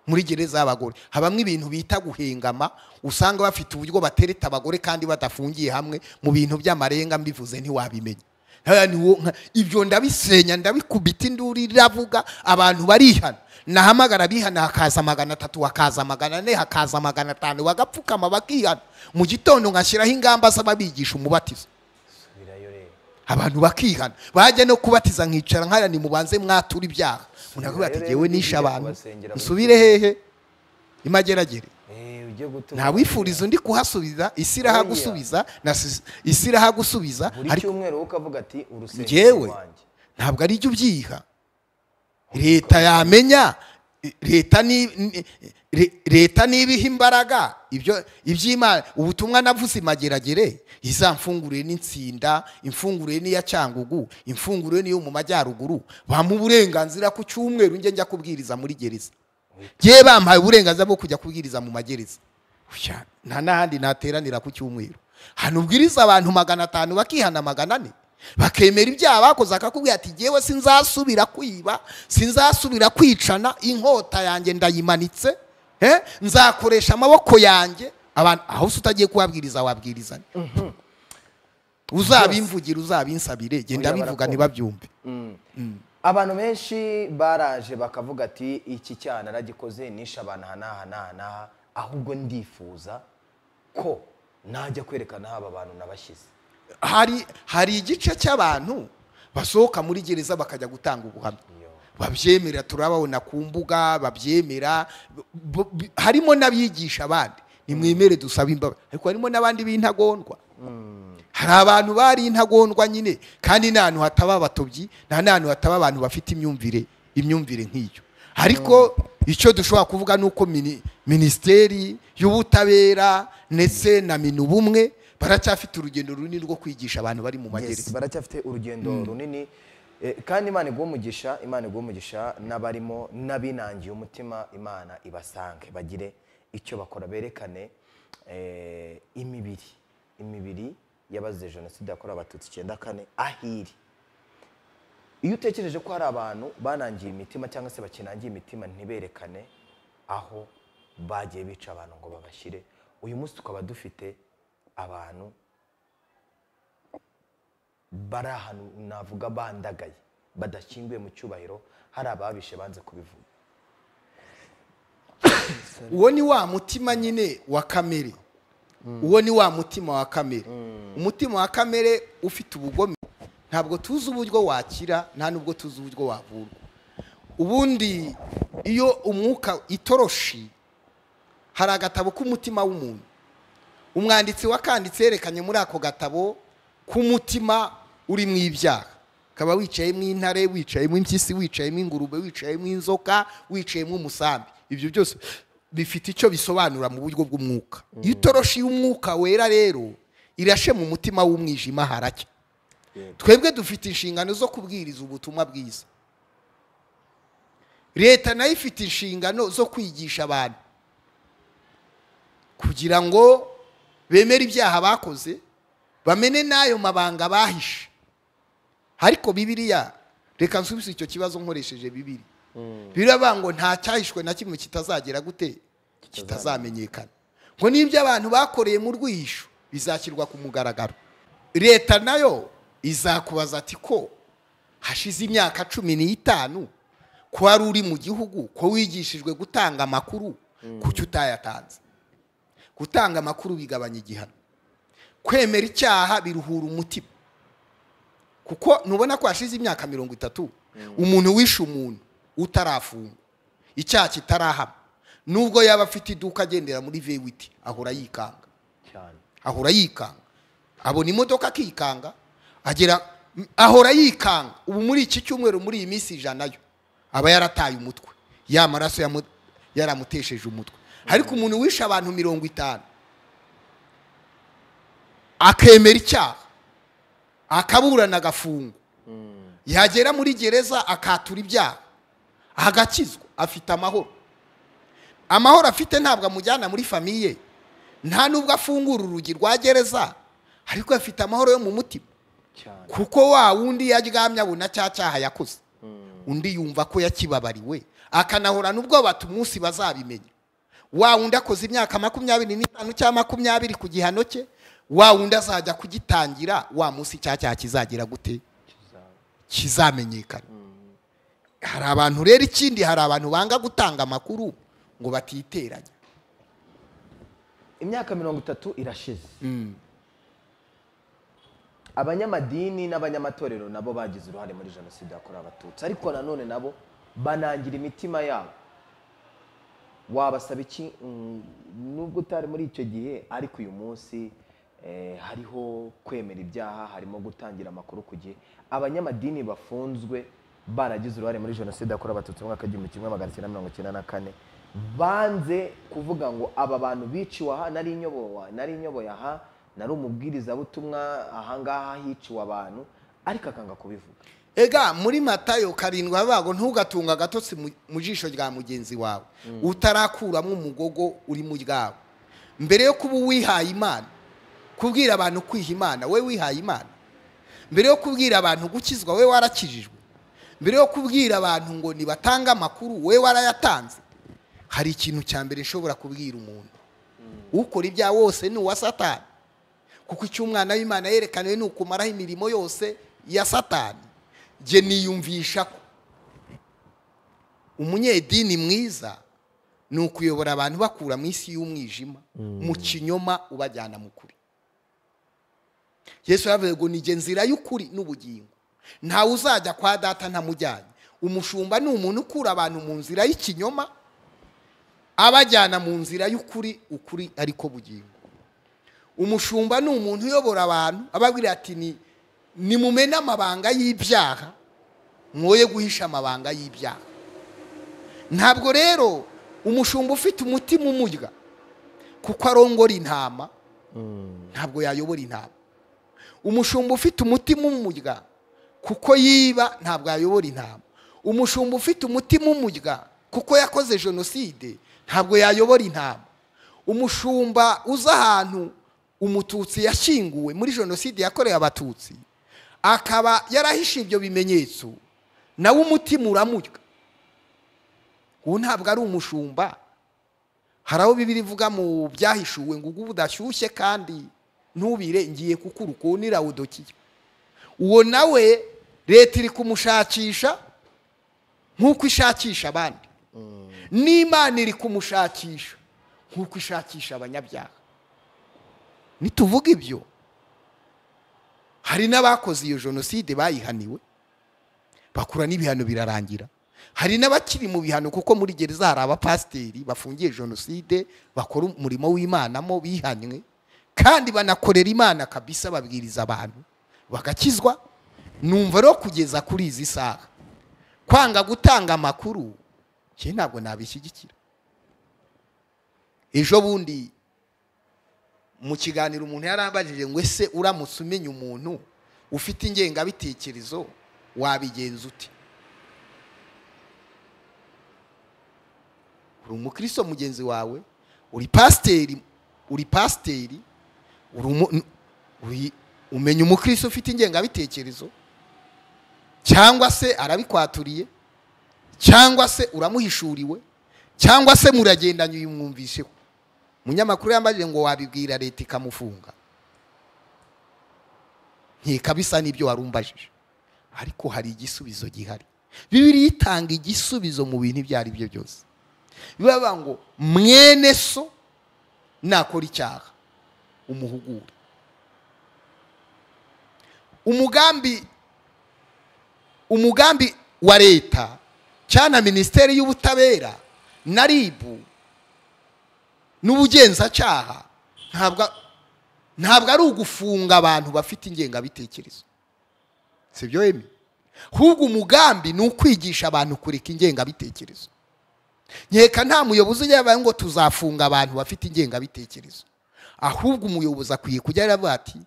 [SPEAKER 1] muri gereza y'abagore habamo ibintu bita guhengama usanga bafite uburyo batereta abagore kandi badafungiye hamwe mu bintu by'amarenga mbivuze ntiwabimenye haya ni wo nka ibyo ndabisenya ndabikubita induru iravuga abantu barihana nahamagara bihana hakaza magana atatu hakaza magana ane hakaza magana atanu bagapfukama bakihana mu gitondo nkashyiraho ingamba z'ababigisha umubatizo
[SPEAKER 2] subirayo rero
[SPEAKER 1] abantu bakihana bajya no kubatiza nkicara nkaya ni mubanze mwatura ibyaha umuntu akavuga ati
[SPEAKER 2] rero
[SPEAKER 1] jyewe
[SPEAKER 2] n'igihe
[SPEAKER 1] nishe abantu
[SPEAKER 2] kubasengera muri-
[SPEAKER 1] nsubire hehe imageragere
[SPEAKER 2] Eh, ujye gutuma
[SPEAKER 1] nta wifuriza undi kuhasubiza isi irahagusubiza na si- isi irahagusubiza
[SPEAKER 2] buri
[SPEAKER 1] ariko
[SPEAKER 2] cyumweru wowe ukavuga ati urusengero
[SPEAKER 1] njyewe
[SPEAKER 2] rwanjye
[SPEAKER 1] ntabwo ari jyo ubyiha leta yamenya i- leta ni ni- re- leta nibiha imbaraga ibyo iby'imana ubutumwa navuze imageragere izamfungurire n'insinda imfungurire n'iya cyangugu imfungurire n'iyo mu majyaruguru bampa uburenganzira ku cyumweru njye njya kubwiriza muri gereza ngewe bampaye uburenganzira bwo kujya kubwiriza mu magereza Uya, nta n'ahandi nateranira ku cyumweru hano ubwiriza abantu magana atanu bakihana magana ane bakemera ibyaha bakoze akakubwira ati ngewe sinzasubira kwiba sinzasubira kwicana inkota yanjye ndayimanitse eh, nzakoresha amaboko yanjye abantu aho se utagiye kuhabwiriza wabwirizanya uzabimvugira uzabinsabire genda
[SPEAKER 2] Oya,
[SPEAKER 1] bivuga
[SPEAKER 2] barakumva.
[SPEAKER 1] ntibabyumve
[SPEAKER 2] abantu benshi baraje bakavuga ati iki cyana aragikoze nishe abantu aha n'aha n'aha n'aha ahubwo ndifuza ko najya kwerekana haba abantu nabashyize
[SPEAKER 1] hari hari igice cy'abantu basohoka muri gereza bakajya gutanga ubuhamya babyemera turababona ku mbuga babyemera bo- bi- harimo n'abigisha abandi nimwemere dusabe imbabazi ariko harimo n'abandi b'intagondwa hari abantu bari intagondwa nyine kandi nta hantu hataba abatobyi nta n'ahantu hataba abantu bafite imyumvire imyumvire nk'iyo ariko icyo dushobora kuvuga ni uko mini- minisiteri y'ubutabera ndetse na minubumwe baracyafite urugendo runini rwo kwigisha abantu bari mu
[SPEAKER 2] Yes,
[SPEAKER 1] magereza
[SPEAKER 2] baracyafite urugendo runini Eh, kandi imana iguha umugisha imana iguha umugisha n'abarimo n'abinangiye umutima imana ibasange bagire icyo bakora berekane eh, imibiri imibiri y'abazize jenoside yakorewe abatutsi icyenda kane ahiri iyo utekereje ko hari abantu banangiye imitima cyangwa se bakinangiye imitima ntiberekane aho bagiye bica abantu ngo babashyire uyu munsi tukaba dufite abantu bari ahantu navuga bandagaye badashyinguye mu cyubahiro hari ababishe banze kubivuga
[SPEAKER 1] uwo ni wa mutima nyine wa kamere uwo ni wa mutima wa kamere umutima wa kamere ufite ubugome ntabwo tuzi uburyo wakira nta n'ubwo tuzi uburyo wavurwa ubundi iyo umwuka itoroshi hari agatabo k'umutima w'umuntu umwanditsi wakanditse yerekanye muri ako gatabo k'umutima urimo ibyaha ukaba wicayemo intare wicayemo impyisi wicayemo ingurube wicayemo inzoka wicayemo umusambi ibyo byose bifite icyo bisobanura mu buryo bw'umwuka iyo itoroshi y'umwuka wera rero irashe mu mutima w'umwijima haracya twebwe dufite inshingano zo kubwiriza ubutumwa bwiza leta nayo ifite inshingano zo kwigisha abantu kugira ngo bemere ibyaha bakoze bamene n'ayo mabanga bahishe ariko bibiliya reka nsubize icyo kibazo nkoresheje bibiri biravuga ngo nta cyahishwe na kimwe kitazagera gute kitazamenyekana ngo n'ibyo abantu bakoreye mu rwihisho bizashyirwa ku mugaragaro leta nayo izakubaza ati ko hashize imyaka cumi n'itanu ko wari uri mu gihugu ko wigishijwe gutanga amakuru kuki utayatanze gutanga amakuru bigabanya igihano kwemera icyaha biruhura umutima kuko nubona ko hashize imyaka mirongo itatu umuntu wishe umuntu utarafungwa icyaha kitarahama nubwo yaba afite iduka agendera muri vewiti ahora yikanga
[SPEAKER 2] cyane
[SPEAKER 1] ahora yikanga abona imodoka akikanga agera ahora yikanga ubu muri iki cyumweru muri iyi minsi ijana yo aba yarataye umutwe ya maraso yamu- yaramutesheje umutwe ariko umuntu wishe abantu mirongo itanu akemera icyaha akaburana agafungwa yagera muri gereza akatura ibyaha agakizwa afite amahoro amahoro afite ntabwo amujyana muri famiye nta n'ubwo afungura urugi rwa gereza ariko afite amahoro yo mu mutima
[SPEAKER 2] cyane
[SPEAKER 1] kuko wa wundi yaryamye abona cya cyaha yakoze undi yumva ko yakibabariwe akanahorana n'ubwoba umunsi bazabimenya wa wundi akoze imyaka makumyabiri n'itanu cyangwa makumyabiri ku gihano cye wa wundi azajya kugitangira wa munsi cya cyaha kizagera gute kizamenyekana hari abantu rero ikindi hari abantu banga gutanga amakuru ngo batiteranya
[SPEAKER 2] imyaka mirongo itatu irashize abanyamadini n'abanyamatorero nabo bagize uruhare muri jenoside yakorewe abatutsi ariko nanone nabo banangira imitima yabo wabasaba iki Mm, nubwo utari muri icyo gihe ariko uyu munsi eh, hariho kwemera ibyaha harimo gutangira amakuru ku gihe abanyamadini bafunzwe baragize uruhare muri jenoside yakorewe abatutsi mu mwaka w'igihumbi kimwe magana cyenda mirongo icyenda na kane banze kuvuga ngo aba bantu biciwe aha nari inyobowe nari inyoboye aha nari umubwirizabutumwa ahangaha hiciwe abantu ariko akanga kubivuga
[SPEAKER 1] ega muri matayo karindwi bago ntugatunga agatotsi mu- mu jisho rya mugenzi wawe utarakuramo umugogo uri mu ryawe mbere yo kuba uwihaye imana kubwira abantu kwiha imana we wihaye imana mbere yo kubwira abantu gukizwa we warakijijwe mbere yo kubwira abantu ngo nibatange amakuru we warayatanze hari ikintu cya mbere nshobora kubwira umuntu ukora ibya wose ni uwa satani kuko icyo umwana w'imana yerekaniwe ni ukumaraho imirimo yose ya satani jye niyumvisha ko umunyedini mwiza ni ukuyobora abantu bakura mu isi y'umwijima mu kinyoma ubajyana mu kuri yesu yaravuze ngo nijye nzira y'ukuri n'ubugingo ntawe uzajya kwa data ntamujyanye umushumba ni umuntu ukura abantu mu nzira y'ikinyoma abajyana mu nzira y'ukuri ukuri ariko bugingo umushumba ni umuntu uyobora abantu ababwira ati ni nimumene amabanga y'ibyaha mwoye guhisha amabanga y'ibyaha ntabwo rero umushumba ufite umutima umurya kuko arongora intama ntabwo yayobora intama umushumba ufite umutima umurya kuko yiba ntabwo yayobora intama umushumba ufite umutima umurya kuko yakoze jenoside ntabwo yayobora intama umushumba uza ahantu umututsi yashyinguwe muri jenoside yakorewe abatutsi akaba yarahishe ibyo bimenyetso nawe umutima uramurya ubu ntabwo ari umushumba hari aho bibiri ivuga mu byahishuwe ngo ubwo budashyushye kandi ntubire ngiye kukuru ukuntu irawudokiye uwo nawe leta iri kumushakisha nk'uko ishakisha abandi n'imana iri kumushakisha nk'uko ishakisha abanyabyaha nituvuga ibyo hari n'abakoze iyo jenoside bayihaniwe bakura n'ibihano birarangira hari n'abakiri mu bihano kuko muri gereza hari abapasiteri bafungiye jenoside bakora umurimo w'imanamo bihanywe kandi banakorera imana kabisa babwiriza abantu bagakizwa numva rero kugeza kuri izi saha kwanga gutanga amakuru njye ntabwo nabishyigikira ejo bundi mu kiganiro umuntu yarambajije ngo ese uramutse umenya umuntu ufite ingengabitekerezo wabigenza ute uri umukristo mugenzi wawe uri pasiteri uri pasiteri uri umu- n- uri- umenya umukristo ufite ingengabitekerezo cyangwa se arabikwatuririye cyangwa se uramuhishuriwe cyangwa se muragendanye uyimwumvisheho umunyamakuru yambajije ngo wabibwira leta ikamufunga nkeka bisa n'ibyo warumbajije ariko hari igisubizo gihari bibiri itanga igisubizo mu bintu ibyo ari byo byose bibavuga ngo mwene so nakora icyaha umuhugure umugambi umugambi wa leta cyangwa na minisiteri y'ubutabera na ribu n'ubugenzacyaha ntabwo ntabwo ari ugufunga abantu bafite ingengabitekerezo si byo yemye ahubwo umugambi ni ukwigisha abantu kureka ingengabitekerezo nkeka nta muyobozi ujya yabaye ngo tuzafunga abantu bafite ingengabitekerezo ahubwo umuyobozi akwiye kujya aravuga ati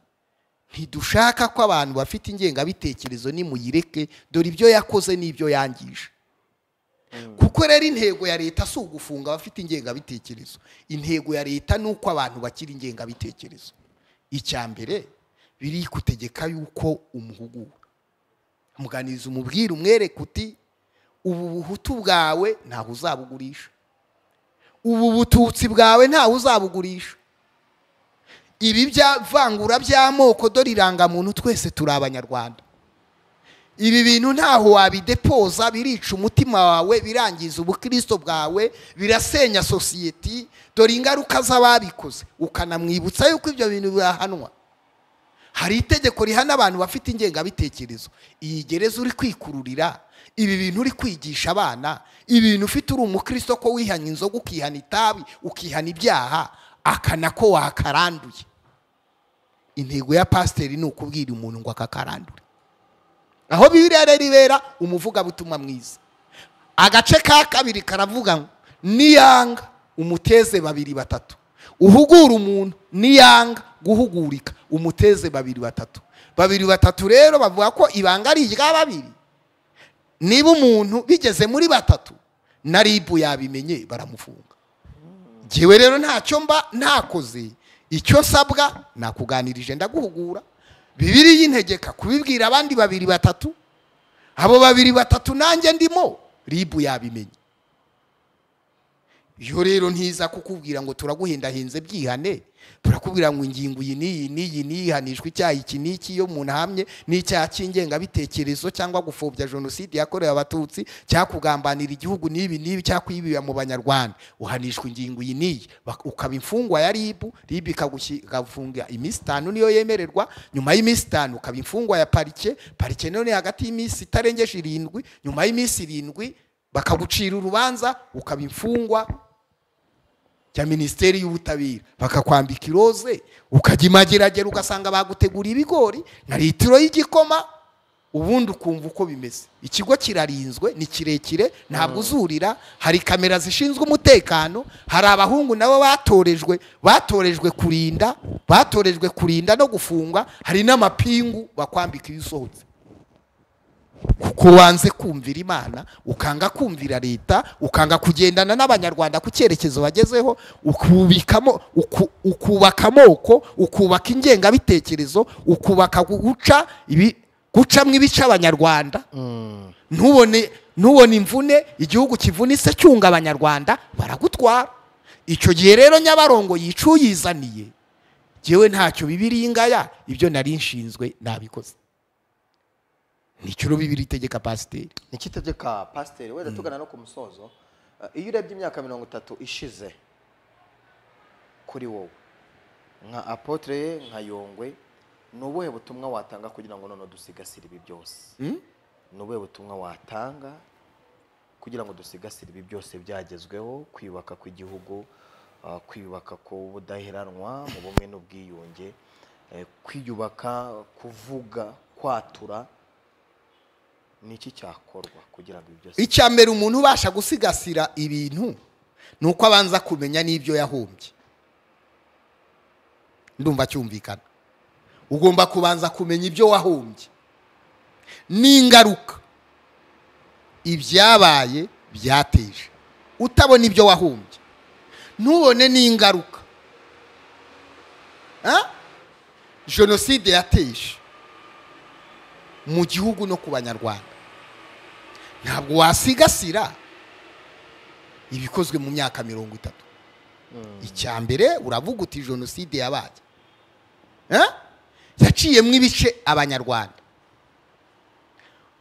[SPEAKER 1] ntidushaka ko abantu bafite ingengabitekerezo nimuyireke dore ibyo yakoze n'ibyo yangije kuko rero intego ya leta si ugufunga abafite ingengabitekerezo intego ya leta ni uko abantu bakira ingengabitekerezo icya mbere biri kutegeka yuko umuhugura amuganiriza umubwire umwereke uti ubu buhutu bwawe ntawe uzabugurisha ubu bututsi bwawe ntawe uzabugurisha ibi bya vangura by'amoko dore irangamuntu twese turi abanyarwanda ibi bintu ntaho wabidepoza birica umutima wawe birangiza ubukristo bwawe birasenya sosiyeti dore ingaruka z'ababikoze ukanamwibutsa yuko ibyo bintu bihanwa hari itegeko rihana abantu bafite ingengabitekerezo iyi gereza uri kwikururira ibi bintu uri kwigisha abana ibintu ufite uri umukristo ko wihana inzoga ukihana itabi ukihana ibyaha akana ko wakaranduye intego ya pasiteri ni ukubwira umuntu ngo akakarandure aho bibiriya rero ibera umuvugabutumwa mwiza agace ka kabiri karavuga ngo niyanga umuteze babiri batatu uhugura umuntu niyanga guhugurika umuteze babiri batatu babiri batatu rero bavuga ko ibanga ari irya babiri niba umuntu bigeze muri batatu na ribu yabimenye baramufunga ngewe rero ntacyo mba ntakoze icyo nsabwa nakuganirije ndaguhugura bibiri y'integeka kubibwira abandi babiri batatu abo babiri batatu nanjye ndimo ribu yabimenye iyo rero ntiza kukubwira ngo turaguhendahenze byihane turakubwira ngo ingingo iyi n'iyi n'iyi n'iyihanishwa icyaha iki n'iki iyo umuntu ahamye n'icyaha cy'ingengabitekerezo cyangwa gupfobya jenoside yakorewe abatutsi cyakugambanira igihugu n'ibi n'ibi cyakwibira mu banyarwanda uhanishwa ingingo iyi n'iyi ukaba imfungwa ya ribu ribu ikagufunga iminsi itanu niyo yemererwa nyuma y'iminsi itanu ukaba imfungwa ya parike parike none hagati y'iminsi itarengeje irindwi nyuma y'iminsi irindwi bakagucira urubanza ukaba imfungwa cya minisiteri y'ubutabera bakakwambika iroze ukajya imageragera ugasanga bagutegura ibigori na litiro y'igikoma ubundi ukumva uko bimeze ikigo kirarinzwe ni kirekire ntabwo uzurira hari kamera zishinzwe umutekano hari abahungu nabo batorejwe batorejwe kurinda batorejwe kurinda no gufunga hari n'amapingu bakwambika iyo usohotse kuko wanze kumvira imana ukanga kumvira leta ukanga kugendana n'abanyarwanda ku cyerekezo bagezeho ukubikamo uku- ukubaka amoko ukubaka ingengabitekerezo ukubaka gu- guca ibi gucamo ibice abanyarwanda ntubone ntubone imvune igihugu kivunitse cyunga abanyarwanda baragutwara icyo gihe rero nyabarongo yica uyizaniye ngewe ntacyo bibiriyingaya ibyo nari nshinzwe nabikoze nicyo bibiri itegeka pasiteri
[SPEAKER 2] ni iki itegeka pasiteri wenda tugana no ku musozo eh, iyo urebye imyaka mirongo itatu ishize kuri wowe nka apotre nka yongwe ni ubuhe butumwa watanga kugira ngo noneho dusigasire ibi byose ni ubuhe butumwa watanga kugira ngo dusigasire ibi byose byagezweho kwiyubaka kw'igihugu eh, kwiyubaka k'ubudaheranwa mu bumwe n'ubwiyunge eh, kwiyubaka kuvuga kwatura ni iki cyakorwa kugira ngo ibi byose
[SPEAKER 1] icya mbere umuntu ubasha gusigasira ibintu ni uko abanza kumenya n'ibyo yahombye ndumva cyumvikana ugomba kubanza kumenya ibyo wahombye n'ingaruka ibyabaye byateje utabona ibyo wahombye ntubone n'ingaruka Ah? jenoside yateje mu gihugu no ku banyarwanda ntabwo wasigasira ibikozwe mu myaka mirongo itatu icya mbere uravuga uti jenoside yabaye Eh? yaciyemo ibice abanyarwanda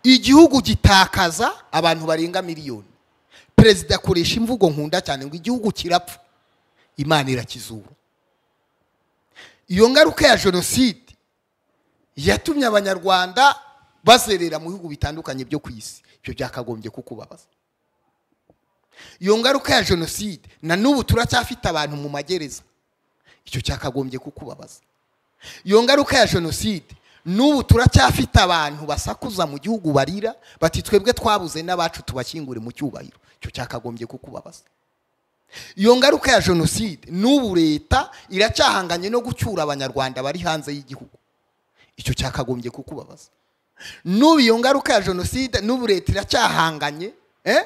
[SPEAKER 1] igihugu gitakaza abantu barenga miliyoni perezida akoresha imvugo nkunda cyane ngo igihugu kirapfa imana irakizura iyo ngaruka ya jenoside yatumye abanyarwanda bazerera mu bihugu bitandukanye byo ku isi ibyo byakagombye kukubabaza iyo ngaruka ya jenoside na n'ubu turacyafite abantu mu magereza icyo cyakagombye kukubabaza iyo ngaruka ya jenoside n'ubu turacyafite abantu basakuza mu gihugu barira bati twebwe twabuze n'abacu tubashyingure mu cyubahiro icyo cyakagombye kukubabaza iyo ngaruka ya jenoside n'ubu leta iracyahanganye no gucyura abanyarwanda bari hanze y'igihugu icyo cyakagombye kukubabaza n'ubu iyo ngaruka ya jenoside n'ubu leta iracyahanganye eh?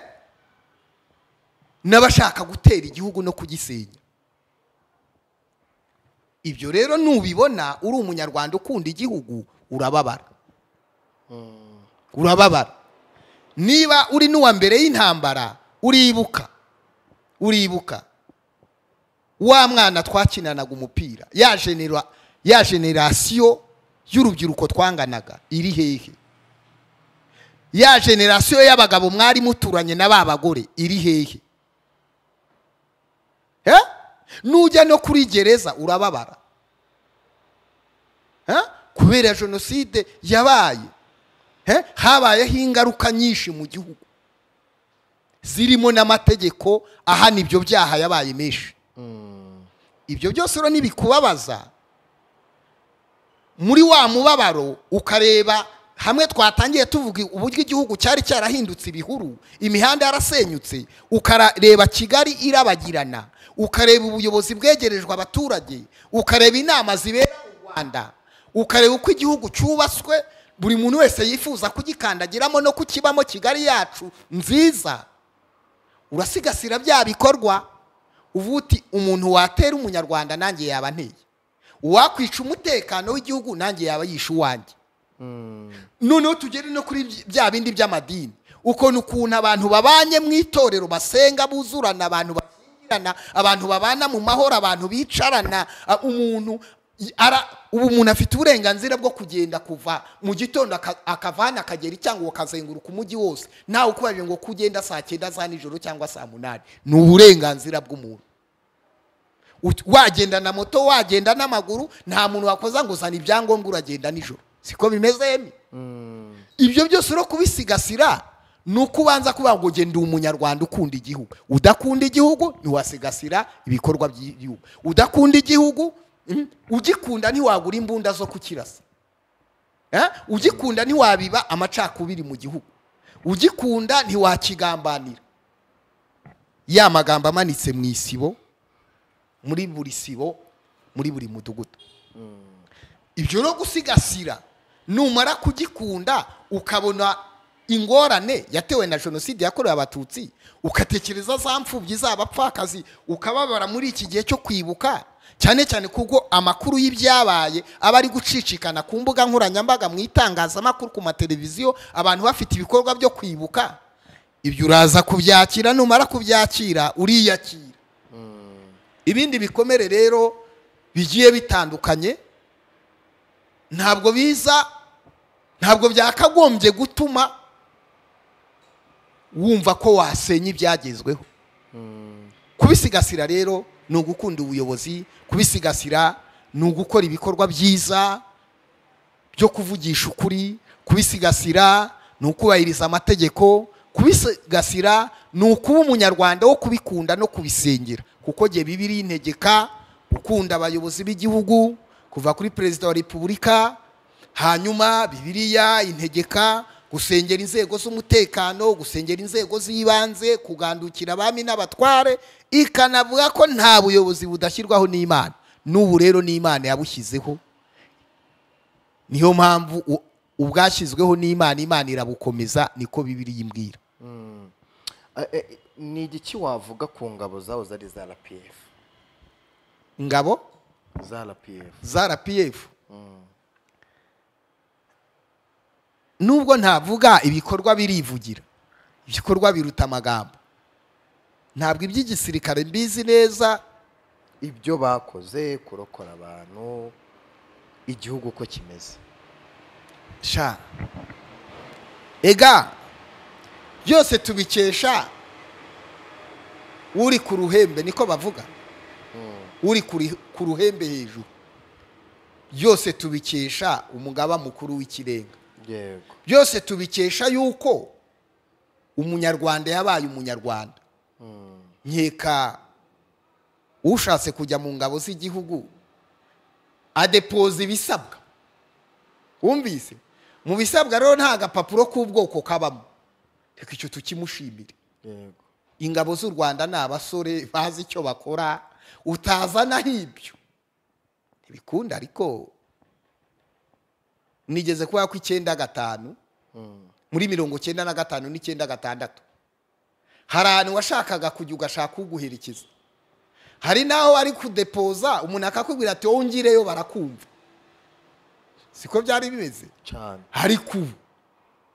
[SPEAKER 1] n'abashaka gutera igihugu no kugisenya ibyo rero nubibona uri umunyarwanda ukunda igihugu urababara urababara niba uri n'uwa mbere y'intambara uribuka uribuka wa mwana twakinanaga umupira ya genera ya generasiyo y'urubyiruko twanganaga iri hehe ya generasiyo y'abagabo mwari muturanye na ba bagore iri hehe Eh? nujya no kuri gereza urababara Eh? kubera jenoside yabaye Eh? habayeho ingaruka nyinshi mu gihugu zirimo n'amategeko ahana ibyo byaha yabaye menshi ibyo byose rero nibikubabaza muri wa mubabaro ukareba hamwe twatangiye tuvuga uburyo igihugu cyari cyarahindutse ibihuru imihanda yarasenyutse ukareba kigali irabagirana ukareba ubuyobozi bwegerejwe abaturage ukareba inama zibera mu rwanda ukareba uko igihugu cyubatswe buri muntu wese yifuza kugikandagiramo no kukibamo kigali yacu nziza urasigasira bya bikorwa uvuga uti umuntu watera umunyarwanda nanjye yaba anteye uwakwica umutekano w'igihugu nanjye yaba yishe uwanjye noneho tugere no kuri bya bindi by'amadini ukuntu ukuntu abantu babanye mu itorero basenga buzurana abantu bashyingirana abantu babana mu mahoro abantu bicarana a- umuntu i- ara- ubu umuntu afite uburenganzira bwo kugenda kuva mu gitondo aka- akavana akagera icyango ukazenguruka umujyi wose nawe ukubajije ngo kugenda saa cyenda za nijoro cyangwa saa munani ni uburenganzira bw'umuntu Ut- wagenda na moto wagenda n'amaguru nta muntu wakoza ngo uzana ibyangombwa uragenda nijoro siko bimeze yemwe ibyo byose no kubisigasira ni uko ubanza kuvuga ngo genda umunyarwanda ukunda igihugu udakunda igihugu ntiwasigasira ibikorwa by'igihugu udakunda igihugu mm, ugikunda ntiwagura imbunda zo kukirasa Eh? ugikunda ntiwabiba amacakubiri mu gihugu ugikunda ntiwakigambanira ya magambo amanitse mu isibo muri buri sibo muri buri mudugudu ibyo no gusigasira numara kugikunda ukabona ingorane yatewe na jenoside yakorewe abatutsi ugatekereza za mfubyi z'abapfakazi ukababara muri iki gihe cyo kwibuka cyane cyane kuko amakuru y'ibyabaye aba ari gucicikana ku mbuga nkoranyambaga mu itangazamakuru ku mateleviziyo abantu bafite ibikorwa byo kwibuka ibyo uraza kubyakira numara kubyakira uriyakira ibindi bikomere rero bigiye bitandukanye ntabwo biza ntabwo byakagombye gutuma wumva ko wasenya ibyagezweho kubisigasira rero ni ugukunda ubuyobozi kubisigasira ni ugukora ibikorwa byiza byo kuvugisha ukuri kubisigasira ni ukubahiriza amategeko kubisigasira ni ukuba umunyarwanda wo kubikunda no kubisengera kuko jye bibiri integeka gukunda abayobozi b'igihugu kuva kuri perezida wa repubulika hanyuma bibiliya integeka gusengera inzego z'umutekano gusengera inzego z'ibanze kugandukira abami n'abatware ikanavuga ko nta buyobozi budashyirwaho n'imana n'ubu rero n'imana yabushyizeho niyo mpamvu u- ubwashyizweho n'imana imana irabukomeza niko bibiri yimbwira
[SPEAKER 2] ni igiki wavuga ku ngabo zaho zari za rpf
[SPEAKER 1] ingabo
[SPEAKER 2] za rpf
[SPEAKER 1] za rpf nubwo ntavuga ibikorwa birivugira ibikorwa biruta amagambo ntabwo iby'igisirikare mbizi neza
[SPEAKER 2] ibyo bakoze kurokora abantu igihugu uko kimeze
[SPEAKER 1] sha ega byose tubikesha uri ku ruhembe niko bavuga uri kuri- ku ruhembe hejuru byose tubikesha umugaba mukuru w'ikirenga
[SPEAKER 2] yego
[SPEAKER 1] byose tubikesha yuko umunyarwanda yabaye umunyarwanda nkeka ushatse kujya mu ngabo z'igihugu adepoza ibisabwa wumvise mu bisabwa rero nta gapapuro k'ubwoko kabamo reka icyo tukimushimire
[SPEAKER 2] yego
[SPEAKER 1] ingabo z'u rwanda ni abasore bazi icyo bakora utazanaho ibyo ntibikunda ariko nigeze kuba ko icyenda gatanu muri mirongo cyenda na gatanu n'icyenda gatandatu hari ahantu washakaga kujya ugashaka uguherekeza hari n'aho ari kudepoza umuntu akakubwira ati wowe ungireyo barakumva siko byari bimeze
[SPEAKER 2] cyane
[SPEAKER 1] ariko ubu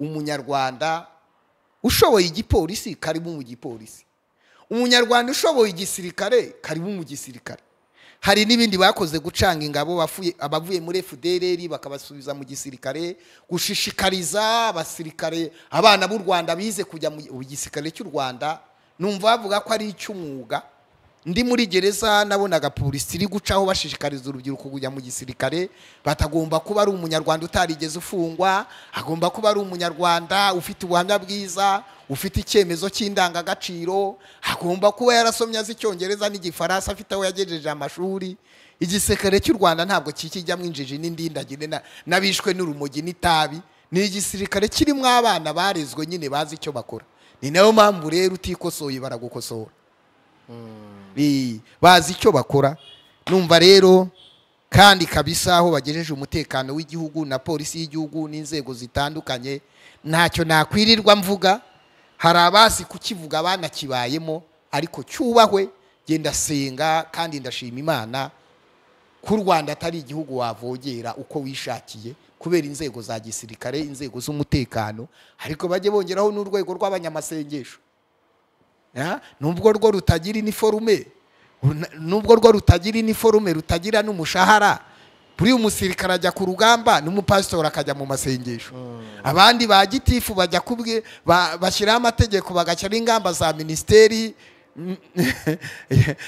[SPEAKER 1] umunyarwanda ushoboye igipolisi karimo mu gipolisi umunyarwanda ushoboye igisirikare karimo mu gisirikare hari n'ibindi bakoze gucanga ingabo bafuye- abavuye muri fdrr bakabasubiza mu gisirikare gushishikariza abasirikare abana b'u rwanda bize kujya mu mu gisirikare cy'u rwanda numva bavuga ko ari icy'umwuga ndi muri gereza nabonaga polisi iri gucaho bashishikariza urubyiruko kujya mu gisirikare batagomba kuba ari umunyarwanda utarigeze ufungwa agomba kuba ari umunyarwanda ufite ubuhamya bwiza ufite icyemezo cy'indangagaciro agomba kuba yarasomye azi icyongereza n'igifaransa afite aho yagejeje amashuri igisirikare cy'u rwanda ntabwo kikijyamo injiji n'indindagire na- n'abishwe n'urumogi n'itabi ni igisirikare kirimo abana barezwe nyine bazi icyo bakora ni nayo mpamvu rero utikosoye baragukosora Bi- bazi icyo bakora numva rero kandi kabisa aho bagejeje umutekano w'igihugu na polisi y'igihugu n'inzego zitandukanye ntacyo nakwirirwa mvuga hari abazi kukivuga banakibayemo ariko cyubahwe genda senga kandi ndashima imana ko u rwanda atari igihugu wavogera uko wishakiye kubera inzego za gisirikare inzego z'umutekano ariko bajye bongeraho n'urwego rw'abanyamasengesho Ya? nubwo rwo rutagira iniforume runa- nubwo rwo rutagira iniforume rutagira n'umushahara buri umusirikare ajya ku rugamba n'umupasitori akajya mu masengesho abandi ba gitifu bajya kubwe ba- bashyiraho amategeko bagashyiraho ingamba za minisiteri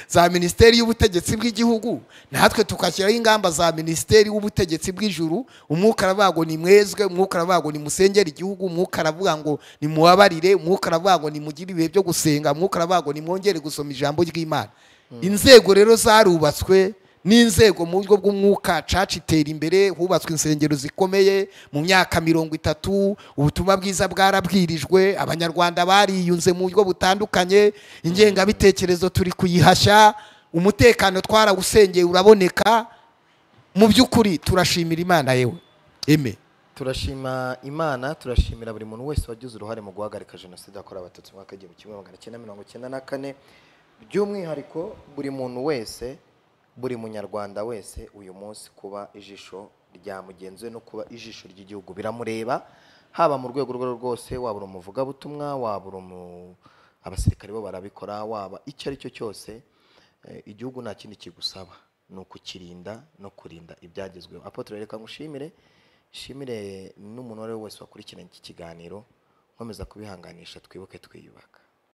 [SPEAKER 1] za minisiteri y'ubutegetsi bw'igihugu natwe tugashyiraho ingamba za minisiteri w'ubutegetsi bw'ijuru umwuka aravuga ngo ni mwezwe umwuka aravuga ngo ni musengere igihugu umwuka aravuga ngo ni mubabarire umwuka aravuga ngo ni mugire ibihe byo gusenga umwuka aravuga ngo ni mwongere gusoma ijambo ry'imana inzego rero zarubatswe n'inzego mu buryo bw'umwuka caca itera imbere hubatswe insengero zikomeye mu myaka mirongo itatu ubutumwa bwiza bwarabwirijwe abanyarwanda bariyunze mu buryo butandukanye ingengabitekerezo turi kuyihashya umutekano twarawusengeye uraboneka mu by'ukuri turashimira imana yewe eme
[SPEAKER 2] turashima imana turashimira buri muntu wese wagize uruhare mu guhagarika jenoside yakorewe abatutsi mu mwaka w'igihumbi kimwe magana cyenda mirongo cyenda na kane by'umwihariko buri muntu wese buri munyarwanda wese uyu munsi kuba ijisho rya mugenzi we no kuba ijisho ry'igihugu biramureba haba mu rwego urwo ari rwo rwose waba uri umuvugabutumwa waba uri umu abasirikare bo barabikora waba icyo ari cyo cyose Eh, igihugu nta kindi kigusaba ni ukukirinda no kurinda ibyagezweho apotre reka ngushimire nshimire n'umuntu uwo ari we wese wakurikiranye iki kiganiro nkomeza kubihanganisha twibuke twiyubaka